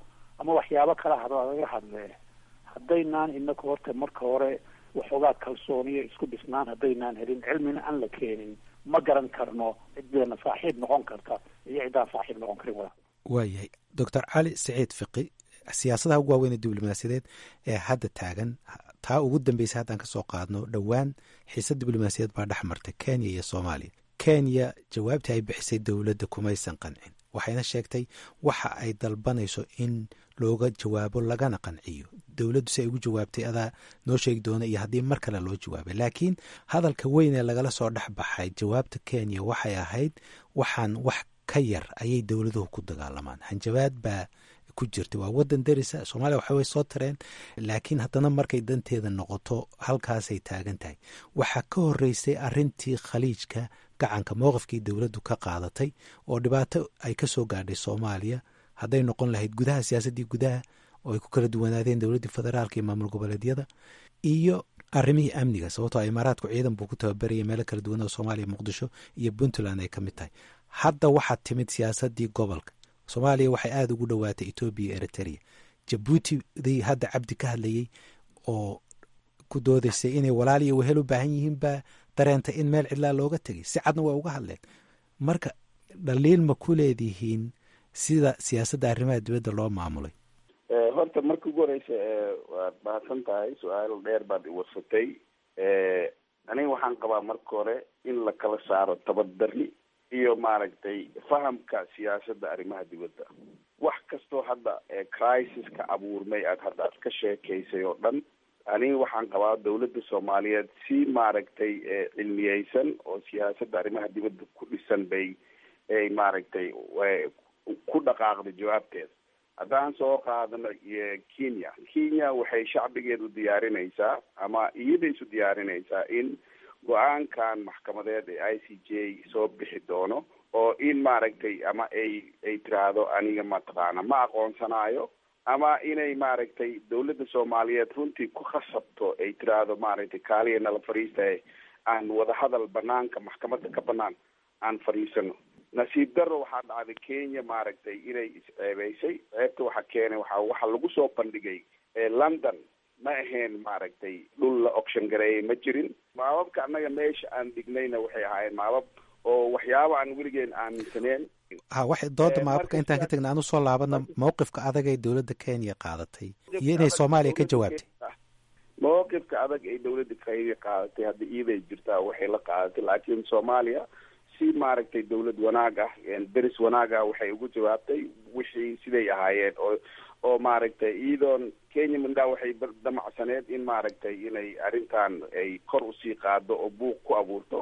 ama waxyaabo kala hado laga hadle haddaynaan inaku horta marka hore waxoogaa kalsooniyo isku dhisnaan haddaynaan helin cilmina aan la keenin ma garan karno ciddeena saaxiib noqon karta iyo ciddaan saaxiib noqon karin wada waayahay doctor cali siciid fiqi siyaasadaha ugu waaweyn ee diblomaasiyadeed ee hadda taagan taa ugu dambeysay haddaan ka soo qaadno dhowaan xiise diblomaasiyadeed baa dhex martay kenya iyo soomaaliya kenya jawaabtii ay bixisay dowladda kumaysan qancin waxayna sheegtay waxa ay dalbanayso in looga jawaabo lagana qanciyo dowladdu si ay ugu jawaabtay adaa noo sheegi doona iyo haddii mar kale loo jawaabay laakiin hadalka weyn ee lagala soo dhex baxay jawaabta kenya waxay ahayd waxaan wax ka yar ayay dowladuhu ku dagaalamaan hanjabaad baa ku jirta waa wadan darisa soomaaliya waxa way soo tareen laakiin haddana markay danteeda noqoto halkaasay taagan tahay waxaa ka horeysay arintii khaliijka gacanka mowqifkii dowladdu ka qaadatay oo dhibaato ay ka soo gaadhay soomaaliya hadday noqon lahayd gudaha siyaasaddii gudaha oo ay ku kala duwanaadeen dowladdii federaalka iyo maamul goboleedyada iyo arrimihii amniga sababtoo imaaraadku ciidan buu ku tababaraya meelo kala duwan oo soomaaliya muqdisho iyo puntland ay ka mid tahay hadda waxaa timid siyaasaddii gobolka soomaaliya waxay aada ugu dhowaatay etoobiya iyo eritrea jabuutidii hadda cabdi ka hadlayey oo ku doodaysay inay walaal iyo wehel u baahan yihiin baa dareentay in meel cidlaa looga tegay si cadna waa uga hadleen marka dhaliil ma ku leedihiin sida siyaasadda arrimaha dibadda loo maamulay horta marka ugu horeysa waad mahadsan tahay su-aal dheer baad iwarsatay aniga waxaan qabaa marka hore in la kala saaro tabadari iyo maaragtay fahamka siyaasadda arrimaha dibadda wax kastoo hadda crisis-ka abuurmay aad hadda aad ka sheekaysay oo dhan aniga waxaan qabaa dawladda soomaaliyeed si maaragtay cilmiyeysan oo siyaasadda arrimaha dibadda ku dhisan bay ay maaragtay ku dhaqaaqday jawaabteeda haddaan soo qaadano kenya kenya waxay shacbigeedu diyaarinaysaa ama iyada isu diyaarinaysaa in go-aankan maxkamadeed ee i c j soo bixi doono oo in maaragtay ama ay ay tiraahdo aniga mataqaana ma aqoonsanaayo ama inay maaragtay dawladda soomaaliyeed runtii ku khasabto ay tiraahdo maaragtay kaaliya nala fadhiistaye aan wadahadal banaanka maxkamadda ka banaan aan fadhiisano nasiib darro waxaa dhacday kenya maaragtay inay isceebeysay ceebta waxa keenay waxa waxa lagu soo bandhigay london ma ahayn maaragtay dhul la oction gareeyay ma jirin maababka annaga meesha aan dhignayna waxay ahaayeen maabab oo waxyaaba aan weligeen aaminsaneen ha waxay dooda maababka intaan ka tagna aan usoo laabana mawqifka adag ee dowladda kenya qaadatay iyo inay soomaaliya ka jawaabtay mawqifka adag ay dowladda kenya qaadatay hadda iiday jirtaa waxay la qaadatay laakiin soomaaliya si maaragtay dawlad wanaag ah deris wanaag ah waxay ugu jawaabtay wixii siday ahaayeen oo oo maaragtay iyadoon kenya mindhaa waxay damacsaneed in maaragtay inay arrintan ay kor usii qaado oo buuq ku abuurto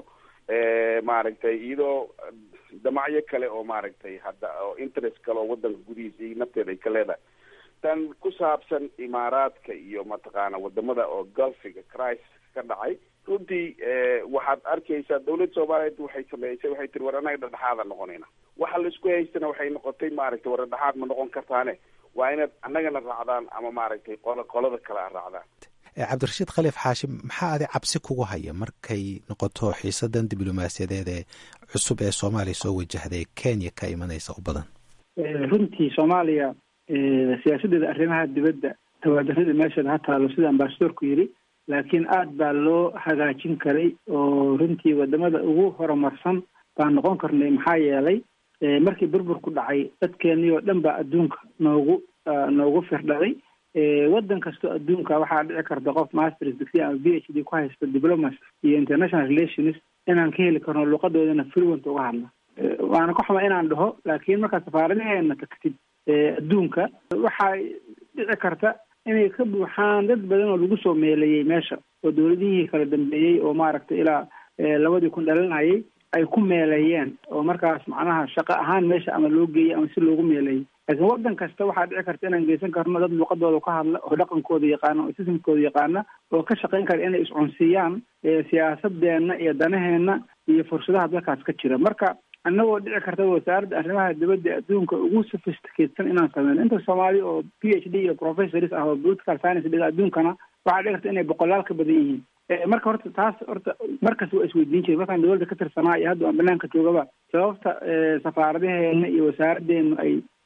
maaragtay iyadoo damacyo kale oo maaragtay hadda oo interest kale oo wadanka gudihiisa iyo nafteeda ay ka leedahay tan ku saabsan imaaraadka iyo mataqaana wadamada oo gulfiga crisis ka dhacay runtii waxaad arkaysaa dawladda soomaaliyeed waxay sameysay waxay tiri war anaga dhadhexaada noqonayna waxa laisku haystana waxay noqotay maaragtay war dhadhexaad ma noqon kartaane waa inaad annagana raacdaan ama maaragtay qolo qolada kale a raacdaan cabdirashiid khaliif xaashim maxaa adi cabsi kugu haya markay noqoto xiisadan diblomaasiyadeed ee cusub ee soomaaliya soo wajahday kenya ka imanaysa u badan runtii soomaaliya siyaasaddeeda arrimaha dibadda tawaadarada meesheeda ha taalo sida ambasadorku yidhi laakiin aada baa loo hagaajin karay oo runtii wadamada ugu horumarsan baan noqon karnay maxaa yeelay markii burburku dhacay dadkeenii oo dhan baa adduunka noogu noogu firdhaday waddan kastoo adduunka waxaa dhici karta qof masters degree ama b h d ku haysta diplomacy iyo international relations inaan ka heli karno luqadoodana fluent uga hadla waana ka xuma inaan dhaho laakiin markaa safaaradaheena tagtid adduunka waxaa dhici karta inay ka buuxaan dad badan oo lagu soo meeleeyey meesha oo dawladihii kala dambeeyey oo maaragtay ilaa labadii kun dhalinayay ay ku meeleeyeen oo markaas macnaha shaqo ahaan meesha ama loo geeyey ama si loogu meeleeyey laakiin waddan kasta waxaa dhici karta inaan geysan karno dad luqadooda ka hadla oo dhaqankooda yaqaana oo sistamkooda yaqaana oo ka shaqayn kara inay iscunsiiyaan siyaasadeenna iyo danaheenna iyo fursadaha dalkaas ka jira marka annagoo dhici karta wasaaradda arrimaha dibadda adduunka ugu sophisticatesan inaan sameyno inta soomaali oo p h d iyo professors ah oo political science dhiga adduunkana waxaa dhici karta inay boqolaal ka badan yihiin marka horta taas horta markas waa isweydiin jiray markaan dawladda ka tirsanaa iyo hadda aan banaanka joogaba sababta safaaradaheena iyo wasaaraddeenu ay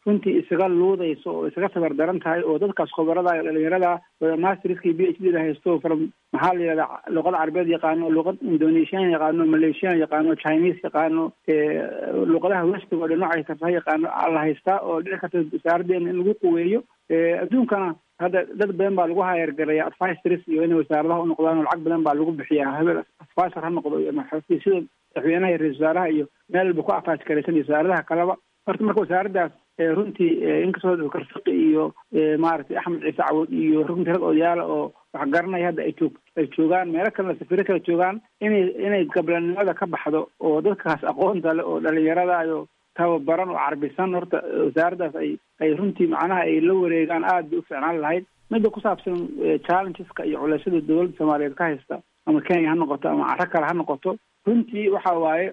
runtii isaga luudayso oo isaga tabar daran tahay oo dadkaas khubarada dhalinyarada masterska iyo b h d da haysto from maxaa la yihahdaa luqada carabeed yaqaano luqad indonesian yaqaano malaysian yaqaano chinese yaqaano luqadaha westiga oo dhinacay karta yaqaano la haystaa oo dhici karta wasaaraddeena in lagu quweeyo adduunkana hadda dad badan baa lagu hayargaraya advisors iyo inay wasaaradaha u noqdaan oo lacag badan baa lagu bixiyaa hebel advisor ha noqdo iyo sida madaxweynaha iyo ra-isul wasaaraha iyo meel walba ku afaaj garaysan iyo wasaaradaha kaleba horta marka wasaaraddaas runtii inkastoo doctor fiqi iyo maaragtay axmed ciise cawood iyo runtii rag odayaala oo wax garanaya hadda ay joog ay joogaan meelo kalena safiro kala joogaan inay inay gablanimada ka baxdo oo dadkaas aqoonta le oo dhalinyarada iyo tababaran oo carbisan horta wasaaraddaas ay ay runtii macnaha ay la wareegaan aada bay u fiicnaan lahayd midda ku saabsan challengeska iyo culeysyada dowladda soomaaliyeed ka haysta ama kenya ha noqoto ama caro kale ha noqoto runtii waxa waaye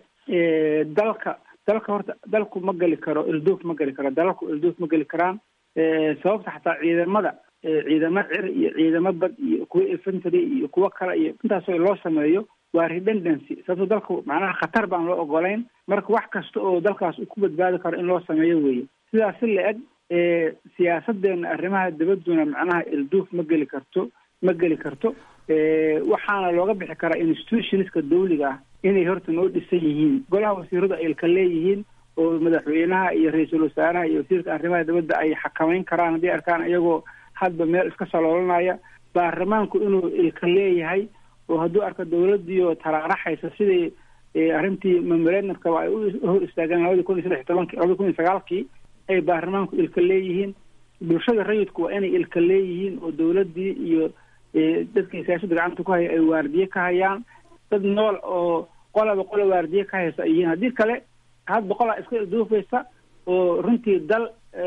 dalka dalka horta dalku ma geli karo ilduuf ma geli karo dalalku ilduuf ma geli karaan sababta xataa ciidamada ciidamo cir iyo ciidamo bad iyo kuwa infantry iyo kuwo kale iyo intaasoo loo sameeyo waa redundancy sababto dalku macnaha khatar baan loo ogolayn marka wax kasta oo dalkaas uu ku badbaadi karo in loo sameeyo weeye sidaas si la-eg siyaasadeena arrimaha dabadduna macnaha ilduuf ma geli karto ma geli karto waxaana looga bixi karaa institutionska dawliga ah inay horta noo dhisan yihiin golaha wasiiradu ay ilka leeyihiin oo madaxweynaha iyo ra-iisul wasaaraha iyo wasiirka arrimaha dibadda ay xakameyn karaan haddii arkaan iyagoo hadba meel iska saloolanaya baarlamaanku inuu ilka leeyahay oo hadduu arko dawladdiioo taraaraxaysa sidii arrintii memorandumkaba ay u hor istaageen labadii kun iyo saddex iyo tobankii labadii kun iyo sagaalkii ay baarlamaanku ilka leeyihiin bulshada rayidku waa inay ilka leeyihiin oo dawladdii iyo dadkii siyaasada gacanta ku haya ay waardiye ka hayaan dad nool oo qolaba qola waardiye ka haysa ay yihiin haddii kale hadba qolaa iska ilduufaysa oo runtii dal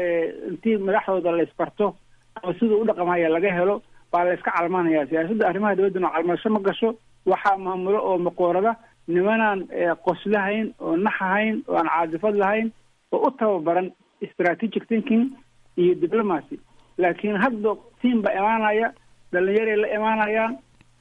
intii madaxdooda la isbarto ama siduu u dhaqamaya laga helo baa la iska calmanaya siyaasadda arrimaha dibadduna calmasho ma gasho waxaa maamulo oo maqoorada nimanaan qoslahayn oo naxahayn oo aan caadifad lahayn oo u tababaran strategic thinking iyo diplomacy laakiin hadba tiam baa imaanaya dhalinyaray la imaanayaan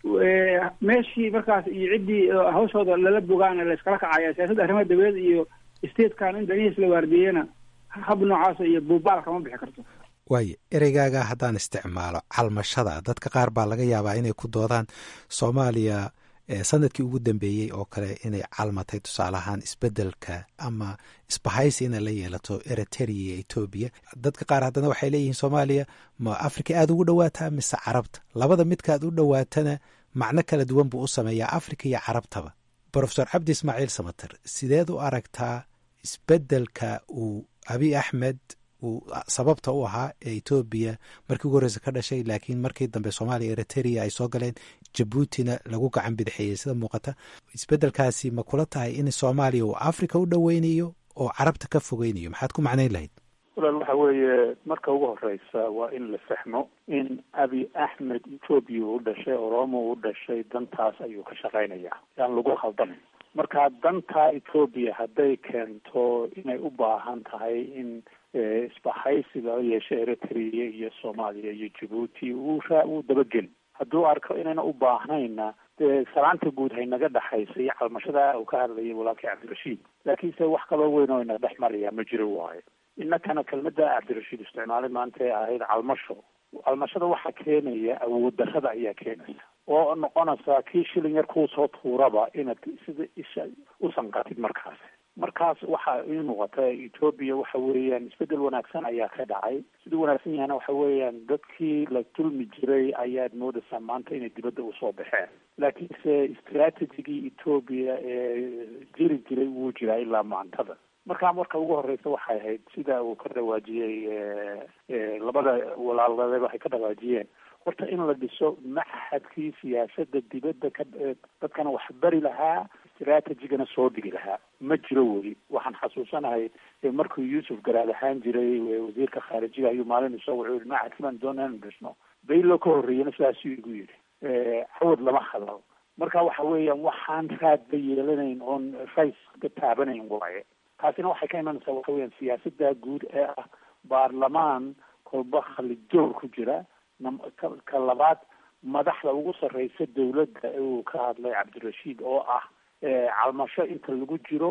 meeshii markaas iyo ciddii hawshooda lala bogaana la iskala kacaya siyaasadda arrimaha dabadeed iyo statekan in danihiis la waardiyeena hab noocaasa iyo buubaalka ma bixi karto waayo ereygaaga haddaan isticmaalo calmashada dadka qaar baa laga yaabaa inay ku doodaan soomaaliya sanadkii ugu dambeeyey oo kale inay calmatay tusaale ahaan isbedelka ama isbahaysi inay la yeelato eritrea iyo etoobiya dadka qaar haddana waxay leeyihiin soomaaliya ma africa aada ugu dhawaataa mise carabta labada midkaad u dhowaatana macno kala duwan buu u sameeyaa africa iyo carabtaba brofesor cabdi ismaaciil samater sideed u aragtaa isbedelka uu abiy axmed uu sababta u ahaa ee etoobiya markii ugu horreysa ka dhashay laakiin markii dambe soomaaliya eritrea ay soo galeen jabuutina lagu gacan bidixeeyey sida muuqata isbedelkaasi ma kula tahay in soomaaliya uu africa u dhoweynayo oo carabta ka fogeynayo maxaad ku macnayn lahayd walaal waxa weeye marka ugu horeysa waa in la fahmo in abi axmed etoobiya u dhashay oromo u dhashay dantaas ayuu ka shaqaynayaa yaan lagu khaldamin marka danta etoobiya hadday keento inay u baahan tahay in isbahaysiga yeeshe eritrea iyo soomaaliya iyo jabuuti uu raa uu dabageli hadduu arko inayna u baahnayna dee salaanta guud haynaga dhexaysa iyo calmashada uu ka hadlayay walaalkii cabdirashiid laakiinse wax kaloo weyn oo ina dhex maraya ma jiro waayo innakana kelmadda cabdirashiid isticmaalay maanta ee ahayd calmasho calmashada waxaa keenaya awood darrada ayaa keenaysa oo noqonaysa kii shilin yar kuu soo tuuraba inaad sida isha u sanqatid markaas markaas waxa ii muuqata etoobiya waxa weeyaan isbedel wanaagsan ayaa ka dhacay siduu wanaagsan yahana waxa weeyaan dadkii la dulmi jiray ayaad moodaysaa maanta inay dibadda usoo baxeen laakiinse istraatejigii etoobiya ee jiri jiray wuu jiraa ilaa maantada markaa marka ugu horeysa waxay ahayd sida uu ka dhawaajiyey labada walaaladeed waxay ka dhawaajiyeen horta in la dhiso maxadkii siyaasadda dibadda ka dadkana wax bari lahaa istraatejigana soo dhigi lahaa ma jiro weli waxaan xasuusanahay markuu yuusuf garaad ahaan jiray wasiirka khaarijiga ayuu maalin isoo wuxuu yihi maxadkii baan doonaa inu dhisno baylo ka horreeyana sidaasuu igu yidhi cawad lama hadlo marka waxa weeyaan waxaan raadba yeelanayn oon rays ka taabanayn waaye taasina waxay ka imanaysaa waxa weeyaan siyaasadda guud ee ah baarlamaan kolba khalijoor ku jira ka labaad madaxda ugu sarreysa dawladda uu ka hadlay cabdirashiid oo ah calmasho inta lagu jiro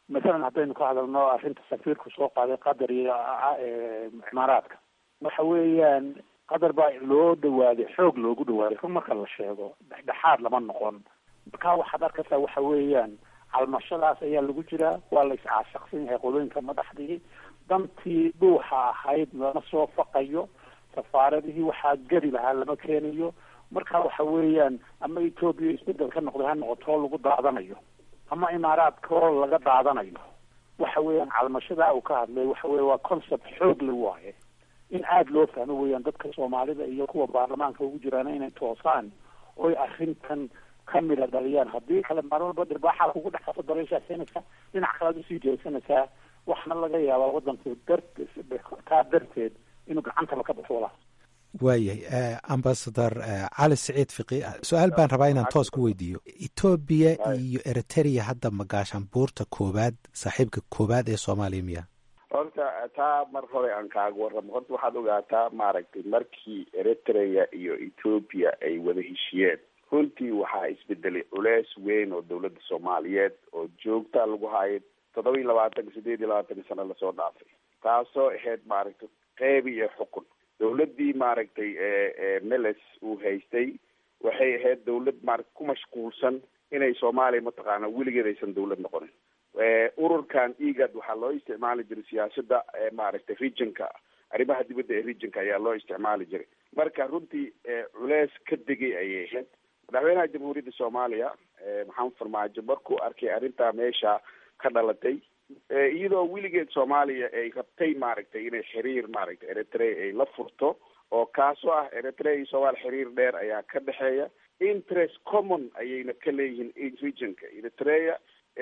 masalan haddaynu ka hadalno arrinta safiirku soo qaaday qatar iyo cimaaraadka waxa weeyaan qatar baa loo dhawaaday xoog loogu dhawaaday run marka la sheego dhexdhexaad lama noqon marka waxaad arkaysaa waxa weeyaan calmashadaas ayaa lagu jiraa waa la iscaashaqsan yahay qolooyinka madaxdii dantii dhuuxa ahayd lama soo faqayo safaaradihii waxaa geli lahaa lama keenayo marka waxa weeyaan ama etoobiya isbedel ka noqday ha noqotoo lagu daadanayo ama imaaraadkoo laga daadanayo waxa weeyaan calmashadaa uu ka hadlay waxa weye waa concept xoog la waaye in aada loo fahmo weeyaan dadka soomaalida iyo kuwa baarlamaanka ugu jiraan inay toosaan oy arrintan ka mida dhaliyaan haddii kale maalin walba dhirbaaxaa kugu dhex qaso dareyshaaseenaysaa dhinac kalead usii jeesanaysaa waxna laga yaabaa wadanka dar taa darteed inuu gacantaba ka baxo walaa waayahay ambasador cali siciid fiqi su-aal baan rabaa inaan toos ku weydiiyo etoobiya iyo eritrea hadda magaashaan buurta koowaad saaxiibka koowaad ee soomaaliya miya horta taa mar hore aan kaaga warramo horta waxaad ogaataa maaragtay markii eritrea iyo ethoopia ay wada heshiyeen runtii waxaa isbedelay culeys weyn oo dawladda soomaaliyeed oo joogta lagu hayo toddoba iyo labaatanka sideed iyo labaatanka sano lasoo dhaafay taasoo ahayd maaragtay qeyb iyo xukun dawladdii maaragtay meles uu haystay waxay ahayd dawlad maarata ku mashquulsan inay soomaaliya mataqaana weligeed aysan dawlad noqonin ururkan egad waxaa loo isticmaali jiray siyaasada maaragtay regionka arrimaha dibadda ee regionka ayaa loo isticmaali jiray marka runtii culeys ka degay ayay ahayd madaxweynaha jamhuuriyadda soomaaliya maxamed farmaajo markuu arkay arrintaa meesha ka dhalatay iyadoo weligeed soomaaliya ay rabtay maaragtay inay xiriir maaragtay eritrea ay la furto oo kaasoo ah eritrea iyo soomaaliya xiriir dheer ayaa ka dhexeeya interest common ayayna ka leeyihiin regionka eritrea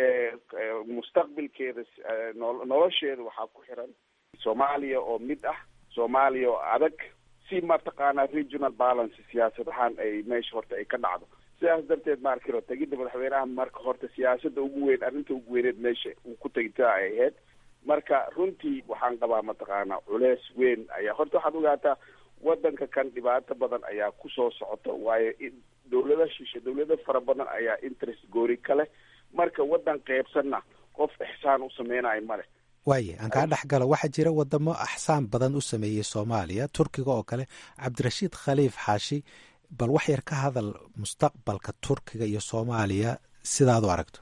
mustaqbilkeeda nolosheeda waxaa ku xiran soomaaliya oo mid ah soomaaliya oo adag si mataqaanaa regional balance siyaasad ahaan ay meesha horta ay ka dhacdo sidaas darteed maarkiro tegidda madaxweynaha marka horta siyaasada ugu weyn arrinta ugu weyneed meesha uu ku tegtaa ay ahayd marka runtii waxaan qabaa mataqaanaa culeys weyn ayaa horta waxaad ogaataa wadanka kan dhibaato badan ayaa kusoo socota waayo dawlada shishe dawlado fara badan ayaa interest goori ka leh marka wadan qeybsanna qof ixsaan u sameynayo male waaye aan kaa dhex galo waxaa jira wadamo axsaan badan u sameeyey soomaaliya turkiga oo kale cabdirashiid khaliif xaashi bal wax yar ka hadal mustaqbalka turkiga iyo soomaaliya sidaad u aragto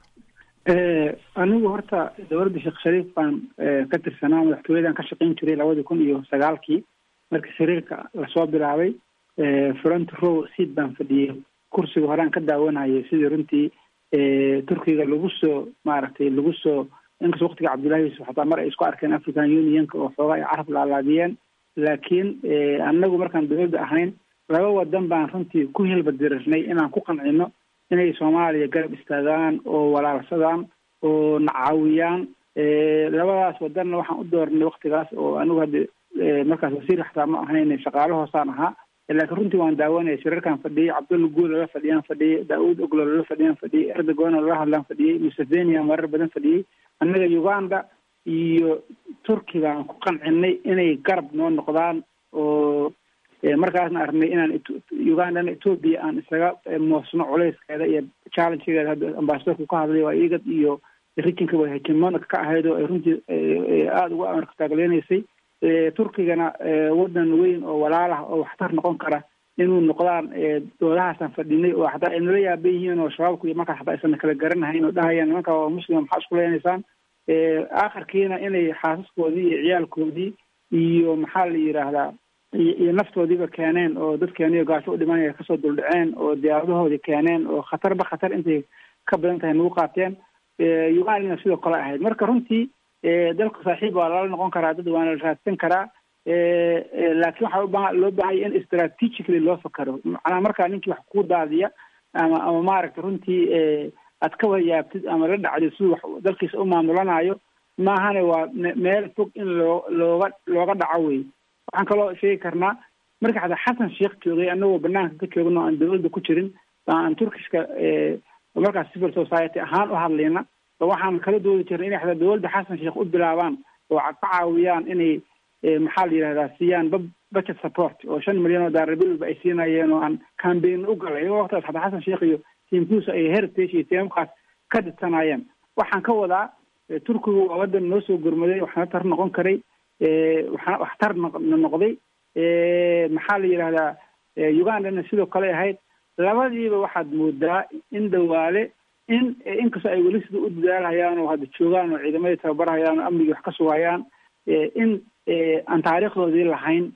anigu horta dowladda sheekh shariif baan ka tirsanaa madaxtooyadan ka shaqayn jiray labadii kun iyo sagaalkii markii xiriirka lasoo bilaabay front row seat baan fadhiyey kursiga horean ka daawanayay sidii runtii turkiga lagu soo maaragtay lagu soo inkastoo waktiga cabdullahi yuusuf xataa mar ay isku arkeen african unionka oo xoogaa ay carab laalaadiyeen laakiin annagu markaan dowladda ahayn laba wadan baan runtii ku hilbadirirnay inaan ku qancino inay soomaaliya garab istaagaan oo walaalsadaan oo nacaawiyaan labadaas wadanna waxaan u doornay waktigaas oo anigu hadda markaas wasiir xataa ma ahayn shaqaalo hoosaan ahaa laakiin runtii waan daawanaya shirarkaan fadhiyey cabdulla guul lala fadhiyaan fadhiyey daauud oglo lala fadhiyaan fadhiyey erdogan lala hadlaan fadhiyey musevenia marar badan fadhiyey annaga uganda iyo turki baan ku qancinay inay garab noo noqdaan oo markaasna aragnay inaan ugandana ethoopia aan isaga moosno culeyskeeda iyo challengegeeda hadda ambasadorku ka hadlay waa igad iyo rijinka way hegemonic ka ahayd oo ay runtii aada uga amarka taagleenaysay turkigana wadan weyn oo walaal ah oo waxtar noqon kara inuu noqdaan doodahaasaan fadhinay oo xataa ay nala yaaban yihiin oo shabaabku iyo markaas xataa aysan kala garanahayn oo dhahayaan nimanka waa muslima maxaa isku leenaysaan aakhirkiina inay xaasaskoodii iyo ciyaalkoodii iyo maxaa la yidhaahdaa iyo naftoodiiba keeneen oo dadkeeniyo gaasho u dhimanaya kasoo duldhaceen oo diyaaradahoodii keeneen oo khatarba khatar intay ka badan tahay nagu qaateen ugandana sidoo kale ahayd marka runtii dalka saaxiib waa lala noqon karaa dad waana la raadsan karaa laakiin waxaa ubaa loo baahanya in strategically loo fakaro macnaha markaa ninkii wax ku daadiya ama ama maaragta runtii aad ka wayaabtid ama la dhacdid siduu wax dalkiisa u maamulanayo maahane waa meel fog in loo looga looga dhaco wey waxaan kaloo sheegi karnaa marka xataa xasan sheekh joogay anagoo banaanka ka joogno aan dawladda ku jirin aan turkishka markaas civil society ahaan u hadlayna waxaan kala doodi jirnay inay xataa dawladda xasan sheekh u bilaabaan oo ka caawiyaan inay maxaa la yidhahdaa siiyaan budget support oo shan milyan oo daarabilba ay siinayeen oo aan cambaign u galay waqtigaas xataa xasan sheekh iyo tiimkuusa ay heritage iyo tiimkaas ka didsanayeen waxaan ka wadaa turkigu waa wadan noo soo gurmaday waxna tar noqon karay waxna waxtar noqday maxaa la yidhahdaa ugandana sidoo kale ahayd labadiiba waxaad moodaa in dhawaale in inkastoo ay weli sida u dadaalhayaan oo hadda joogaan oo ciidamadii tababarhayaan oo amnigii wax ka sugayaan in aan taariikhdoodii lahayn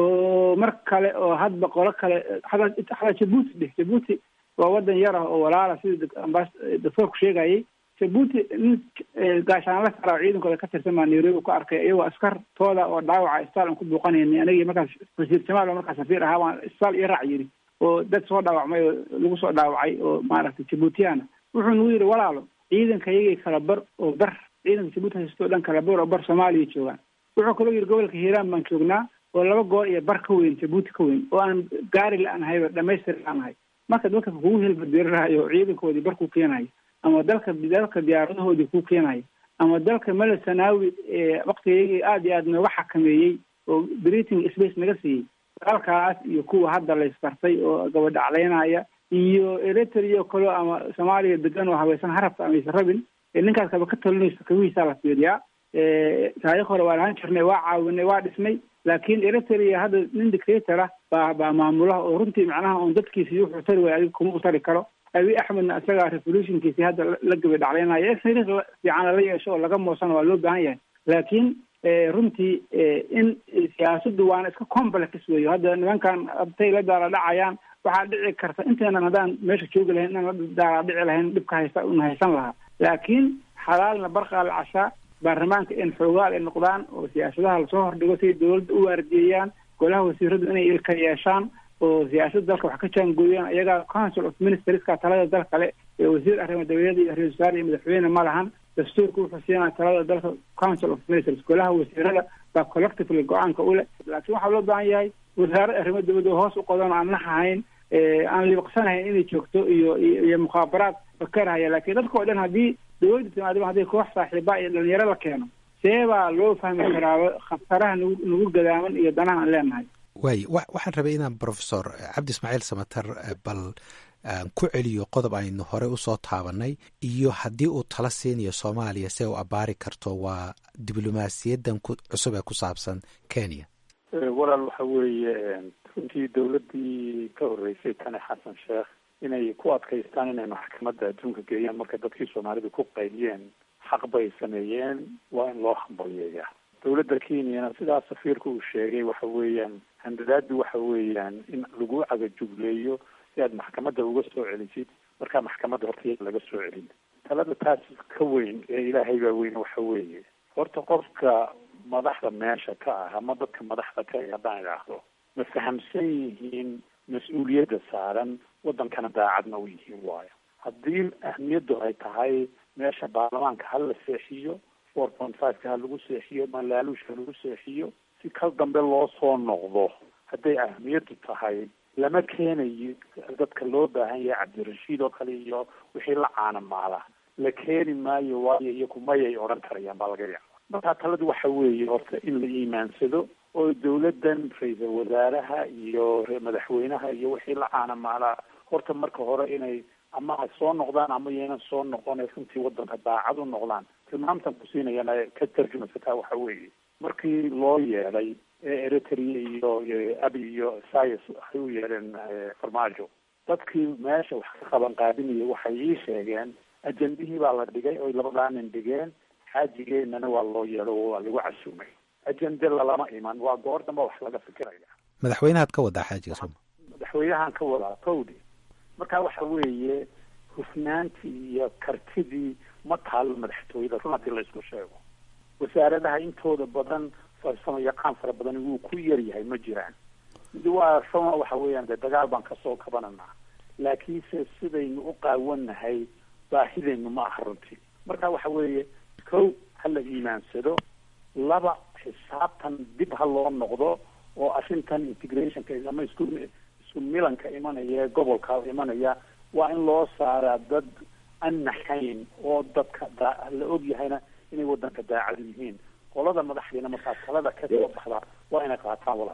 oo mar kale oo hadba qolo kale hataa jabuuti dheh jabuuti waa wadan yar ah oo walaala sida ambas doctoorku sheegayay jabuuti nin gaashaanla sara ciidankooda ka tirsan baa nairobi ku arkay iyagoo askartooda oo dhaawaca isbitaal aan ku buuqanayni anigii markaas wasiir jamaal oo markaas safiir ahaa waan isbitaal iyo raac yidhi oo dad soo dhaawacmay oo lagu soo dhaawacay oo maaragtay jabuutiyana wuxuu nagu yidhi walaalo ciidanka iyagii kala bar oo bar ciidanka jabuuti haysto o dhan kala bar oo bar soomaaliya joogaan wuxuu kaloo yidhi gobolka hiiraan baan joognaa oo laba goor iyo bar ka weyn jabuuti ka weyn oo aan gaari la-aan hayba dhamaystir la-aan hay marka dadka kugu hilbadirirahayo ciidankoodii bar ku keenayo ama dalka dalka diyaaradahoodii ku keenayo ama dalka mele sanaawi waktigayagii aada iyo aada nooga xakameeyey oo briting space naga siiyey dalkaas iyo kuwa hadda la isbartay oo gabadhaclaynaya iyo eritrea kalo ama soomaaliya degan oo habaysan harabka amaysa rabin ninkaas kaba ka talinayso kawihiisaa la fiiriyaa taariikh hore waa lahaan jirnay waa caawinay waa dhisnay laakiin eritrea hadda nin dictator ah baa baa maamulaha oo runtii macnaha oon dadkiisi wuxuu tari waay adiga kuma u tari karo abi axmedna isagaa revolutionkiisi hadda la gaba dhaclaynaya xiriir fiican lala yeesho oo laga moosana waa loo baahan yahay laakiin runtii in siyaasaddu waana iska complex weeyo hadda nimankan abtay la daala dhacayaan waxaa dhici karta inteenan haddaan meesha joogi lahayn inaan la daala dhici lahayn dhibka haysta una haysan lahaa laakiin xalaalna barqaa la cashaa baarlamaanka in xoogaal ay noqdaan oo siyaasadaha lasoo hordhigo siay dawladda u waardiyeeyaan golaha wasiiradu inay ilka yeeshaan oo siyaasadda dalka wax ka jaangooyaan iyagaa council of ministerska talada dal kale ee wasiir arrimo dabadeeda iyo ra-isul wasaare iyo madaxweyne ma lahan dastuurka wuxuu siinaya talada dalka council of ministers golaha wasiirada baa collectively go-aanka u leh laakiin waxaa loo baahan yahay wasaarad arrimo dabada hoos u qodan oo aan nahahayn aan liiqsanahayn inay joogto iyo iyo mukhaabaraad fakarhaya laakiin dadka oo dhan haddii dawladda timaadaba haddii koox saaxiiba iyo dhalinyaro la keeno see baa loo fahmi karaa khataraha nagu nagu gadaaman iyo danaha aan leenahay waay waxaan rabay inaan professor cabdi ismaaciil samater bal ku celiyo qodob aynu hore usoo taabanay iyo haddii uu tala siinayo soomaaliya si ay u abaari karto waa diblomaasiyadan cusub ee ku saabsan kenya walaal waxa weeye runtii dawladdii ka horreysay tani xasan sheekh inay ku adkaystaan inay maxkamadda adduunka geeyaan markay dadkii soomaalidu ku qayliyeen xaq bay sameeyeen waa in loo hambalyeeyaa dawladda kenyana sidaa safiirka uu sheegay waxa weeyaan handadaadu waxa weeyaan in lagu cagajugleeyo si aad maxkamadda uga soo celisid markaa maxkamadda horta laga soo celin talada taas ka weyn ee ilaahay baa weyn waxa weeye horta qofka madaxda meesha ka ah ama dadka madaxda ka ah haddaan idhaahdo ma fahamsan yihiin mas-uuliyadda saaran waddankana daacadna u yihiin waayo haddii ahmiyaddu ay tahay meesha baarlamaanka ha la seexiyo four point fiveka ha lagu seexiyo malaaluush ha lagu seexiyo si kal dambe loo soo noqdo hadday ahmiyaddu tahay lama keenayo dadka loo baahan yahay cabdirashiid oo kale iyo wixii la caanamaala la keeni maayo waayo iyo kumayay odhan karayaan baa laga yaaba markaa taladu waxa weeye horta in la iimaansado oo dawladdan ra-iisal wasaaraha iyo madaxweynaha iyo wixii la caanamaalaa horta marka hore inay ama ay soo noqdaan ama yaynan soo noqon runtii waddanka daacad u noqdaan tilmaamtan ku siinayana ka tarjumasataa waxa weeye markii loo yeelay ee eritrea iyo abi iyo sayas waxay u yeeleen farmaajo dadkii meesha wax ka qaban qaadinaya waxay ii sheegeen ajendihii baa la dhigay oy labadaa nin dhigeen xaajigeenana waa loo yeelo waa lagu casuumay ajende lalama iman waa goor damba wax laga fikiraya madaxweynahaad ka wadaa xaajiga sooma madaxweynahan ka wadaa towdi marka waxa weeye hufnaantii iyo kartidii ma taalo madaxtooyada run haddii la isku sheego wasaaradaha intooda badan farsamo yaqaan fara badan wuu ku yar yahay ma jiraan mid waa sama waxa weeyaan dee dagaal baan kasoo kabananaa laakiinse sidaynu u qaawannahay baahidaynu ma aha runtii marka waxa weeye kow ha la iimaansado laba xisaabtan dib ha loo noqdo oo arrintan integrationka ama isku isku milanka imanaya ee gobolka imanaya waa in loo saaraa dad aan naxayn oo dadka daa la og yahayna inay waddanka daacad yihiin qolada madaxdiina markaa talada ka soo baxda waa inay qaataan walaal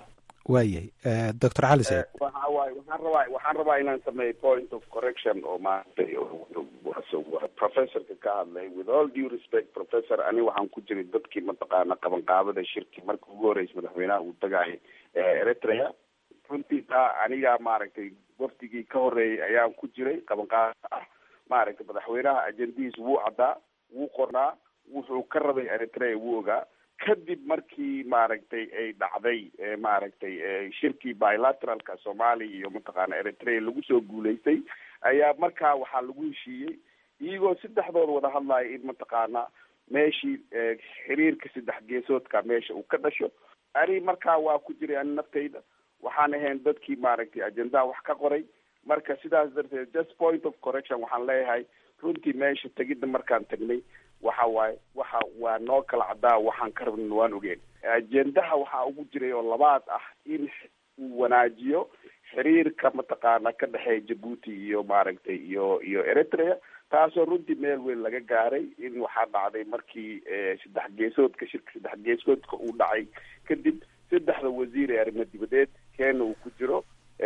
waayahay doctor cali said waxa waaye waxaan rabaa waxaan rabaa inaan sameeyo point of correction oo maaragtay professorka ka hadlay with all due respect professor ani waxaan ku jiray dadkii mataqaana qabanqaabada shirki markii ugu horreysay madaxweynaha uu tagaayay eritrea runtii taa aniga maaragtay wafdigii ka horreeyay ayaan ku jiray qabanqaabada ah maaragtay madaxweynaha ajendihiis wuu caddaa wuu qornaa wuxuu ka rabay eritrea wuu ogaa kadib markii maaragtay ay dhacday maaragtay shirkii bilateralka soomaaliya iyo mataqaana eritrea lagu soo guulaystay ayaa markaa waxaa lagu heshiiyey iyagoo saddexdood wada hadlaya in mataqaana meeshii xiriirka saddex geesoodka meesha uu ka dhasho ani markaa waa ku jiray ani naftayda waxaan ahayn dadkii maaragtay ajendaha wax ka qoray marka sidaas darteed just point of correction waxaan leeyahay runtii meesha tegidda markaan tagnay waxa waaye waxa waa noo kala caddaa waxaan ka rabnin waan ogeen ajendaha waxaa ugu jiray oo labaad ah in uu wanaajiyo xiriirka mataqaana ka dhexeeya jabuuti iyo maaragtay iyo iyo eritrea taasoo runtii meel weyn laga gaaray in waxaa dhacday markii saddex geesoodka shirka saddex geesoodka uu dhacay kadib saddexda wasiir ee arrimo dibadeed keena uu ku jiro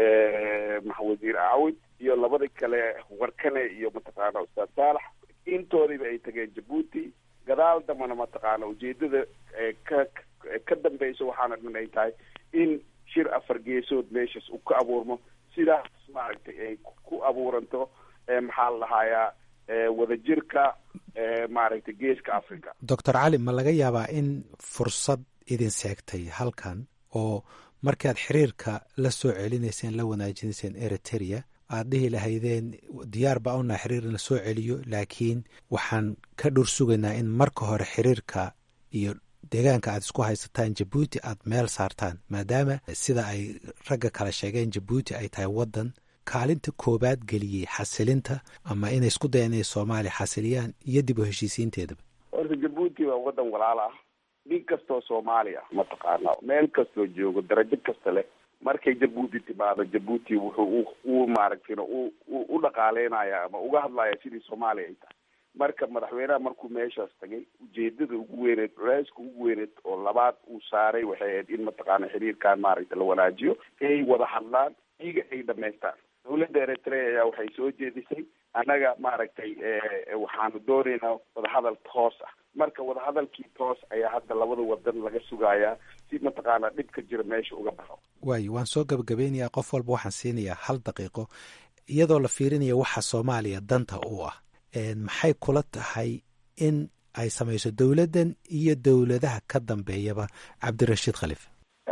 wasiir aawid iyo labada kale warkane iyo mataqaana ustaad saalax intoodiba ay tageen jabuuti gadaal dambana mataqaana ujeedada ka ka dambeyso waxaana dhan ay tahay in shir afar geesood meeshaas uu ka abuurmo sidaas maaragtay ay ku abuuranto maxaa la dhahayaa wadajirka maaragtay geeska africa doctor cali ma laga yaabaa in fursad idin seegtay halkan oo markaad xiriirka la soo celinayseen la wanaajinayseen eritrea aad dhihi lahaydeen diyaar baa unaa xiriir in la soo celiyo laakiin waxaan ka dhur sugaynaa in marka hore xiriirka iyo deegaanka aad isku haysataan jabuuti aad meel saartaan maadaama sida ay ragga kale sheegeen jabuuti ay tahay waddan kaalinta koobaad geliyey xasilinta ama inay isku dayan inay soomaaliya xasiliyaan iyo dib u heshiisiinteedaba horta jabuuti waa waddan walaal ah nin kastoo soomaali ah mataqaana meel kastoo joogo darajo kasta leh markay jabuuti timaado jabuuti wuxuu u maaragtayna u u dhaqaaleynaya ama uga hadlaya sidii soomaaliya ay tahay marka madaxweynaha markuu meeshaas tagay ujeedada ugu weyneed culeyska ugu weyneed oo labaad uu saaray waxay ahayd in mataqaana xiriirkan maaragtay la wanaajiyo ay wada hadlaan iyaga ay dhamaystaan dawladda eritrea ayaa waxay soo jeedisay annaga maaragtay waxaanu doonaynaa wadahadal toos ah marka wadahadalkii toos ayaa hadda labada wadan laga sugayaa si mataqaana dhibka jira meesha uga baxo waayo waan soo gabagabeynayaa qof walba waxaan siinayaa hal daqiiqo iyadoo la fiirinaya waxa soomaaliya danta u ah maxay kula tahay in ay samayso dowladdan iyo dowladaha ka dambeeyaba cabdirashiid khaliif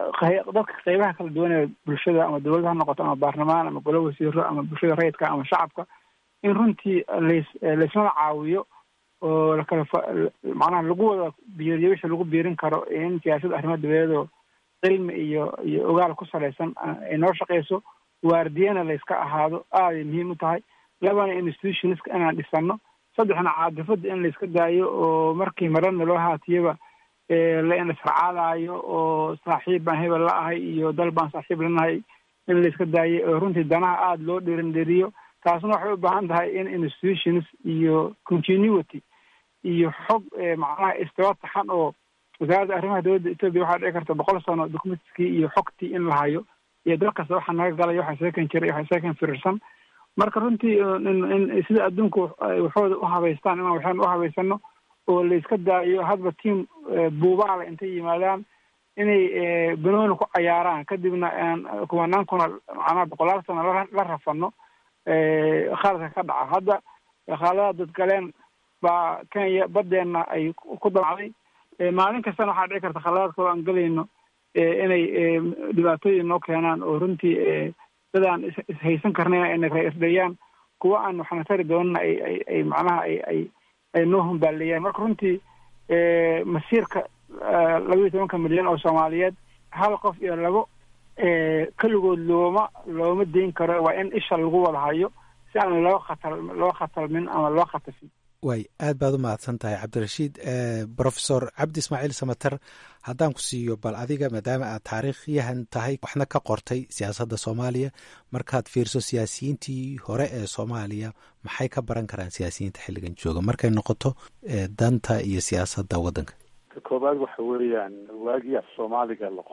dadka qeybaha kala duwan ee bulshada ama dowladda ha noqoto ama baarlamaan ama golo wasiiro ama bulshada rayidka ama shacabka in runtii las laysmada caawiyo oo lakala macnaha lagu wada biiriyo wixii lagu biirin karo in siyaasada arrimaha dabadeedoo cilmi iyo iyo ogaal ku salaysan ay noo shaqeyso waardiyana layska ahaado aaday muhiim u tahay labana institutionska inaan dhisano saddexna caadifada in layska daayo oo markii marana loo haatiyaba laisracaadayo oo saaxiib baan hebel la ahay iyo dal baan saaxiib lanahay in layska daayo oo runtii danaha aada loo dhiirindhiriyo taasna waxay u baahan tahay in institutions iyo continuity iyo xog macnaha istiwa taxan oo wasaaradda arrimaha dowladda etoobiya waxaa dhici karta boqol sano documentkii iyo xogtii in la hayo iyo dal kasta waxa naga galay waxa seekan jiray waxa seekan firirsan marka runtii in sida adduunku waxooda u habaystaan inaan waxaan u habaysano oo layska daayo hadba tiam buubaala intay yimaadaan inay banooni ku cayaaraan kadibna kumanaankuna macnaha boqolaal sano la rafano khaaladka ka dhaca hadda khaaladaha dadgaleen baa kenya badeena ay ku damacday maalin kastana waxaa dhici karta khaladaad kaloo aan gelayno inay dhibaatooyin noo keenaan oo runtii dadaan ishaysan karnayn ay nagraisdhayaan kuwa aan waxna tari doonana ay ay ay macnaha ay ay ay noo humbaaleeyaan marka runtii masiirka laba iyo tobanka milyan oo soomaaliyeed hal qof iyo labo keligood looma looma dayn karo waa in isha lagu wada hayo si aan loo khatal loo khatalmin ama loo khatafin waay aad baad u mahadsan tahay cabdirashiid profesor cabdi ismaaciil samater haddaan ku siiyo bal adiga maadaama aad taariikhyahan tahay waxna ka qortay siyaasadda soomaaliya markaad fiirso siyaasiyiintii hore ee soomaaliya maxay ka baran karaan siyaasiyiinta xilligan jooga markay noqoto danta iyo siyaasadda waddanka ka koobaad waxa weeyaan waagii af soomaaliga la qoray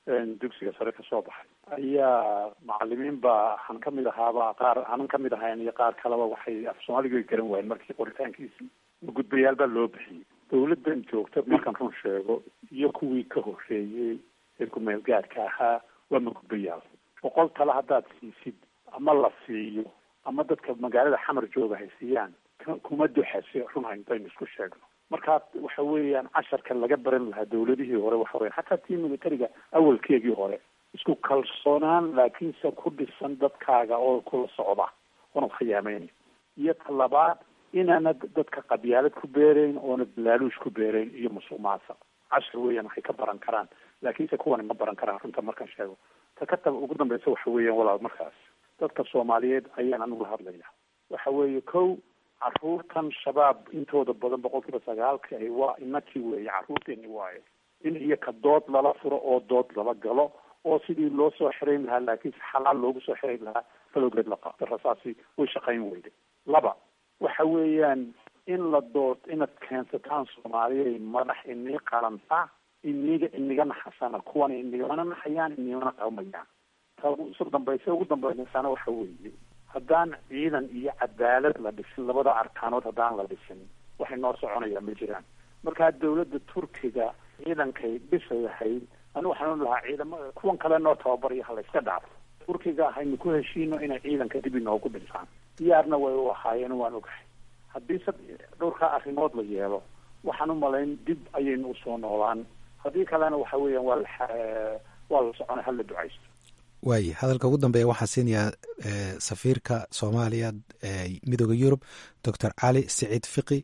dugsiga sare kasoo baxay ayaa macalimiin baa waxaan kamid ahaaba qaar aanan kamid ahayn iyo qaar kaleba waxay af soomaaliga garan waayeen markii qoritaankiisii gudbayaal baa loo bixiyey dawladdan joogta markaan run sheego iyo kuwii ka horeeyey ee ku-meel gaadhka ahaa waa magudbayaal boqol tale haddaad siisid ama la siiyo ama dadka magaalada xamar jooga hay siiyaan kuma duxase run haintaynu isku sheegno markaa waxa weeyaan casharka laga baran lahaa dawladihii hore waxa weya xataa tii militariga awalkeegii hore isku kalsoonaan laakiinse ku dhisan dadkaaga oo kula socda oonad khiyaameyn iyo ta labaad inaanad dadka qabyaalad ku beerayn oonad laaluush ku beerayn iyo musuq maasuq cashar weeyaan waxay ka baran karaan laakiinse kuwani ma baran karaan runta markaan sheego ta ka tab ugu dambeysa waxa weeyaan walaal markaas dadka soomaaliyeed ayaan anigu la hadlaya waxa weeye kow caruurtan shabaab intooda badan boqolkiiba sagaalka ahi waa inakii weeye caruurteeni waaye in iyo ka dood lala furo oo dood lala galo oo sidii loo soo xirayn lahaa laakiinse xalaal loogu soo xirayn lahaa falowgeed la qaato rasaasi way shaqayn weyday laba waxa weeyaan in la dood inaad keensataan soomaaliya madax inii qalanta iniga iniga naxasana kuwan inigana naxayaan inigana qalmayaan ta ugu dambaysa ugu dambeysana waxa weeye haddaan ciidan iyo cadaalad la dhisin labada arkaanood haddaan la dhisin waxay noo soconayaa ma jiraan markaa dawladda turkiga ciidankay dhisayahay anigu waxaan lahaa ciidama kuwan kale noo tababariyo hala iska dhaafo turkiga haynu ku heshiino inay ciidanka dib inoogu dhisaan diyaarna way u ahaayeen waan ogahay haddii sa dhowrkaa arrimood la yeelo waxaan u malayn dib ayaynu usoo noolaan haddii kalena waxa weeyaan waa la waa la soconay hala ducaysto waaye hadalka ugu dambeeya waxaan siinayaa safiirka soomaaliya midooda yurub doctor cali siciid fiqi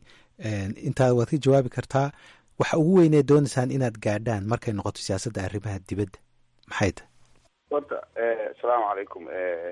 intaa waad ka jawaabi kartaa waxa ugu weynee doonaysaan inaad gaadhaan markay noqoto siyaasadda arrimaha dibadda maxay tahay horta asalaamu calaykum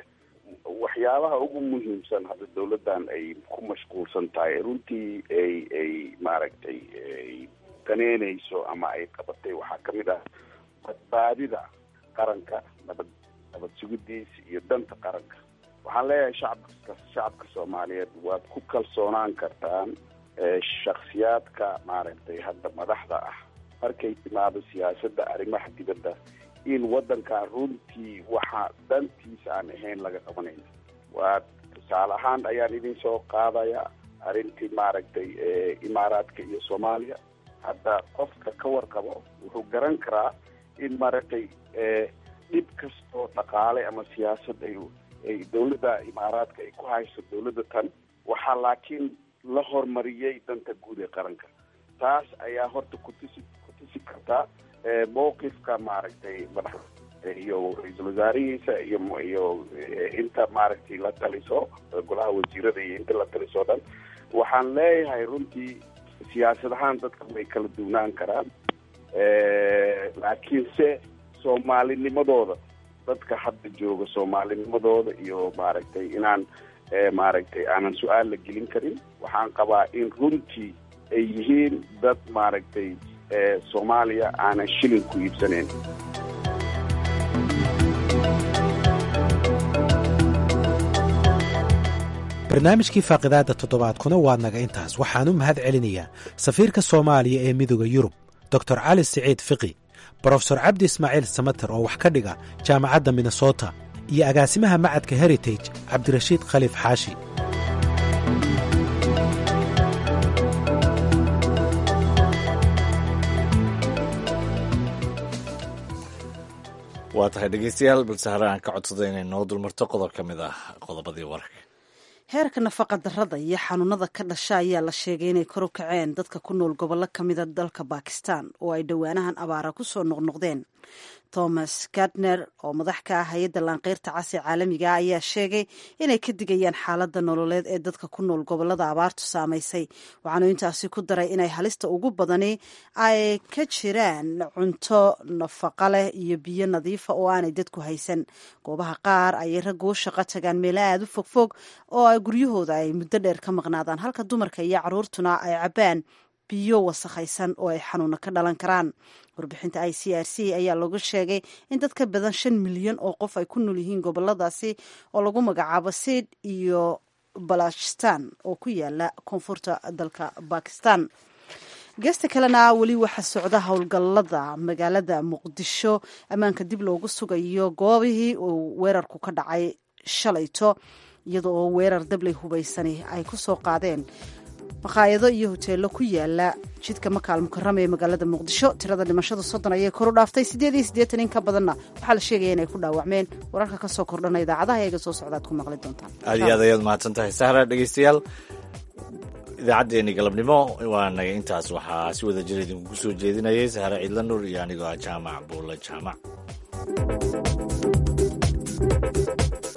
waxyaabaha ugu muhiimsan hadda dawladdan ay ku mashquulsan tahay runtii ay ay maaragtay ay daneynayso ama ay qabatay waxaa kamid ah badbaadida qaranka nabad nabad sugidiisa iyo danta qaranka waxaan leeyahay shacabka shacabka soomaaliyeed waad ku kalsoonaan kartaan shaksiyaadka maaragtay hadda madaxda ah markay timaado siyaasadda arrimaha dibadda in waddankan runtii waxa dantiisa aan ahayn laga qabanayn waa tusaale ahaan ayaan idin soo qaadaya arrintii maaragtay imaaraadka iyo soomaaliya hadda qofka ka warqabo wuxuu garan karaa in maaragtay dhib kastoo dhaqaale ama siyaasad ay ay dawladda imaaraadka ay ku hayso dawladda tan waxaa laakiin la horumariyey danta guud ee qaranka taas ayaa horta kutusi kutusi karta mowqifka maaragtay madax iyo ra-iisul wasaarihiisa iyo iyo inta maaragtay la taliso golaha wasiirada iyo inta la taliso dhan waxaan leeyahay runtii siyaasad ahaan dadka way kala duwnaan karaan laakiinse soomaalinimadooda dadka hadda jooga soomaalinimadooda iyo maaragtay inaan maaragtay aanan su-aal la gelin karin waxaan qabaa in runtii ay yihiin dad maaragtay soomaaliya aanan shilin ku iibsanayn barnaamijkii faaqidaadda toddobaadkuna waa naga intaas waxaan u mahad celinayaa safiirka soomaaliya ee midooda yurub doctor cali siciid fiqi brofesor cabdi ismaaciil samater oo wax ka dhiga jaamacadda minnesota iyo agaasimaha macadka heritage cabdirashiid khaliif xaashi waa tahay dhegeystayaal balse hore aan ka codsada inay noo dulmarto qodob ka mid ah qodobadii wararka heerka nafaqa darrada iyo xanuunada ka dhasha ayaa la sheegay inay kor u kaceen dadka ku nool gobollo ka mida dalka bakistan oo ay dhowaanahan abaara ku soo noqnoqdeen thomas gardner oo madax ka ah hay-adda laanqeyrta casi caalamiga ayaa sheegay inay ka digayaan xaaladda nololeed ee dadka ku nool gobollada abaartu saamaysay waxaanu intaasi ku daray inay halista ugu badani ay ka jiraan cunto nafaqa leh iyo biyo nadiifa oo aanay dadku haysan goobaha qaar ayay raggu u shaqo tagaan meelo aada u fogfog oo ay guryahooda ay muddo dheer ka maqnaadaan halka dumarka iyo caruurtuna ay cabbaan biyo wasakhaysan oo ay xanuuna ka dhalan karaan warbixinta i c r c ayaa lagu sheegay in dad ka badan shan milyan oo qof ay ku nool yihiin goboladaasi oo lagu magacaabo sid iyo balochistan oo ku yaala koonfurta dalka bakistan geesta kalena weli waxaa socda howlgallada magaalada muqdisho ammaanka dib loogu sugayo goobihii uu weerarku ka dhacay shalayto iyada oo weerar dabley hubaysani ay ku soo qaadeen maqaayado iyo hoteello ku yaala jidka makaal mukarama ee magaalada muqdisho tirada dhimashadu soddon ayay koru dhaaftay siddeed iyo siddeetan in ka badanna waxaa la sheegaya inay ku dhaawacmeen wararka ka soo kordhana idaacadaha eega soo socdaad ku maqli doontaan aad iyo aad ayaad mahadsan tahay sahra dhegeystayaal idaacaddeenii galabnimo waa naga intaas waxaa si wada jir idinkugu soo jeedinayay sahre ciidla nuur iyo anigoo ah jaamac buulle jaamac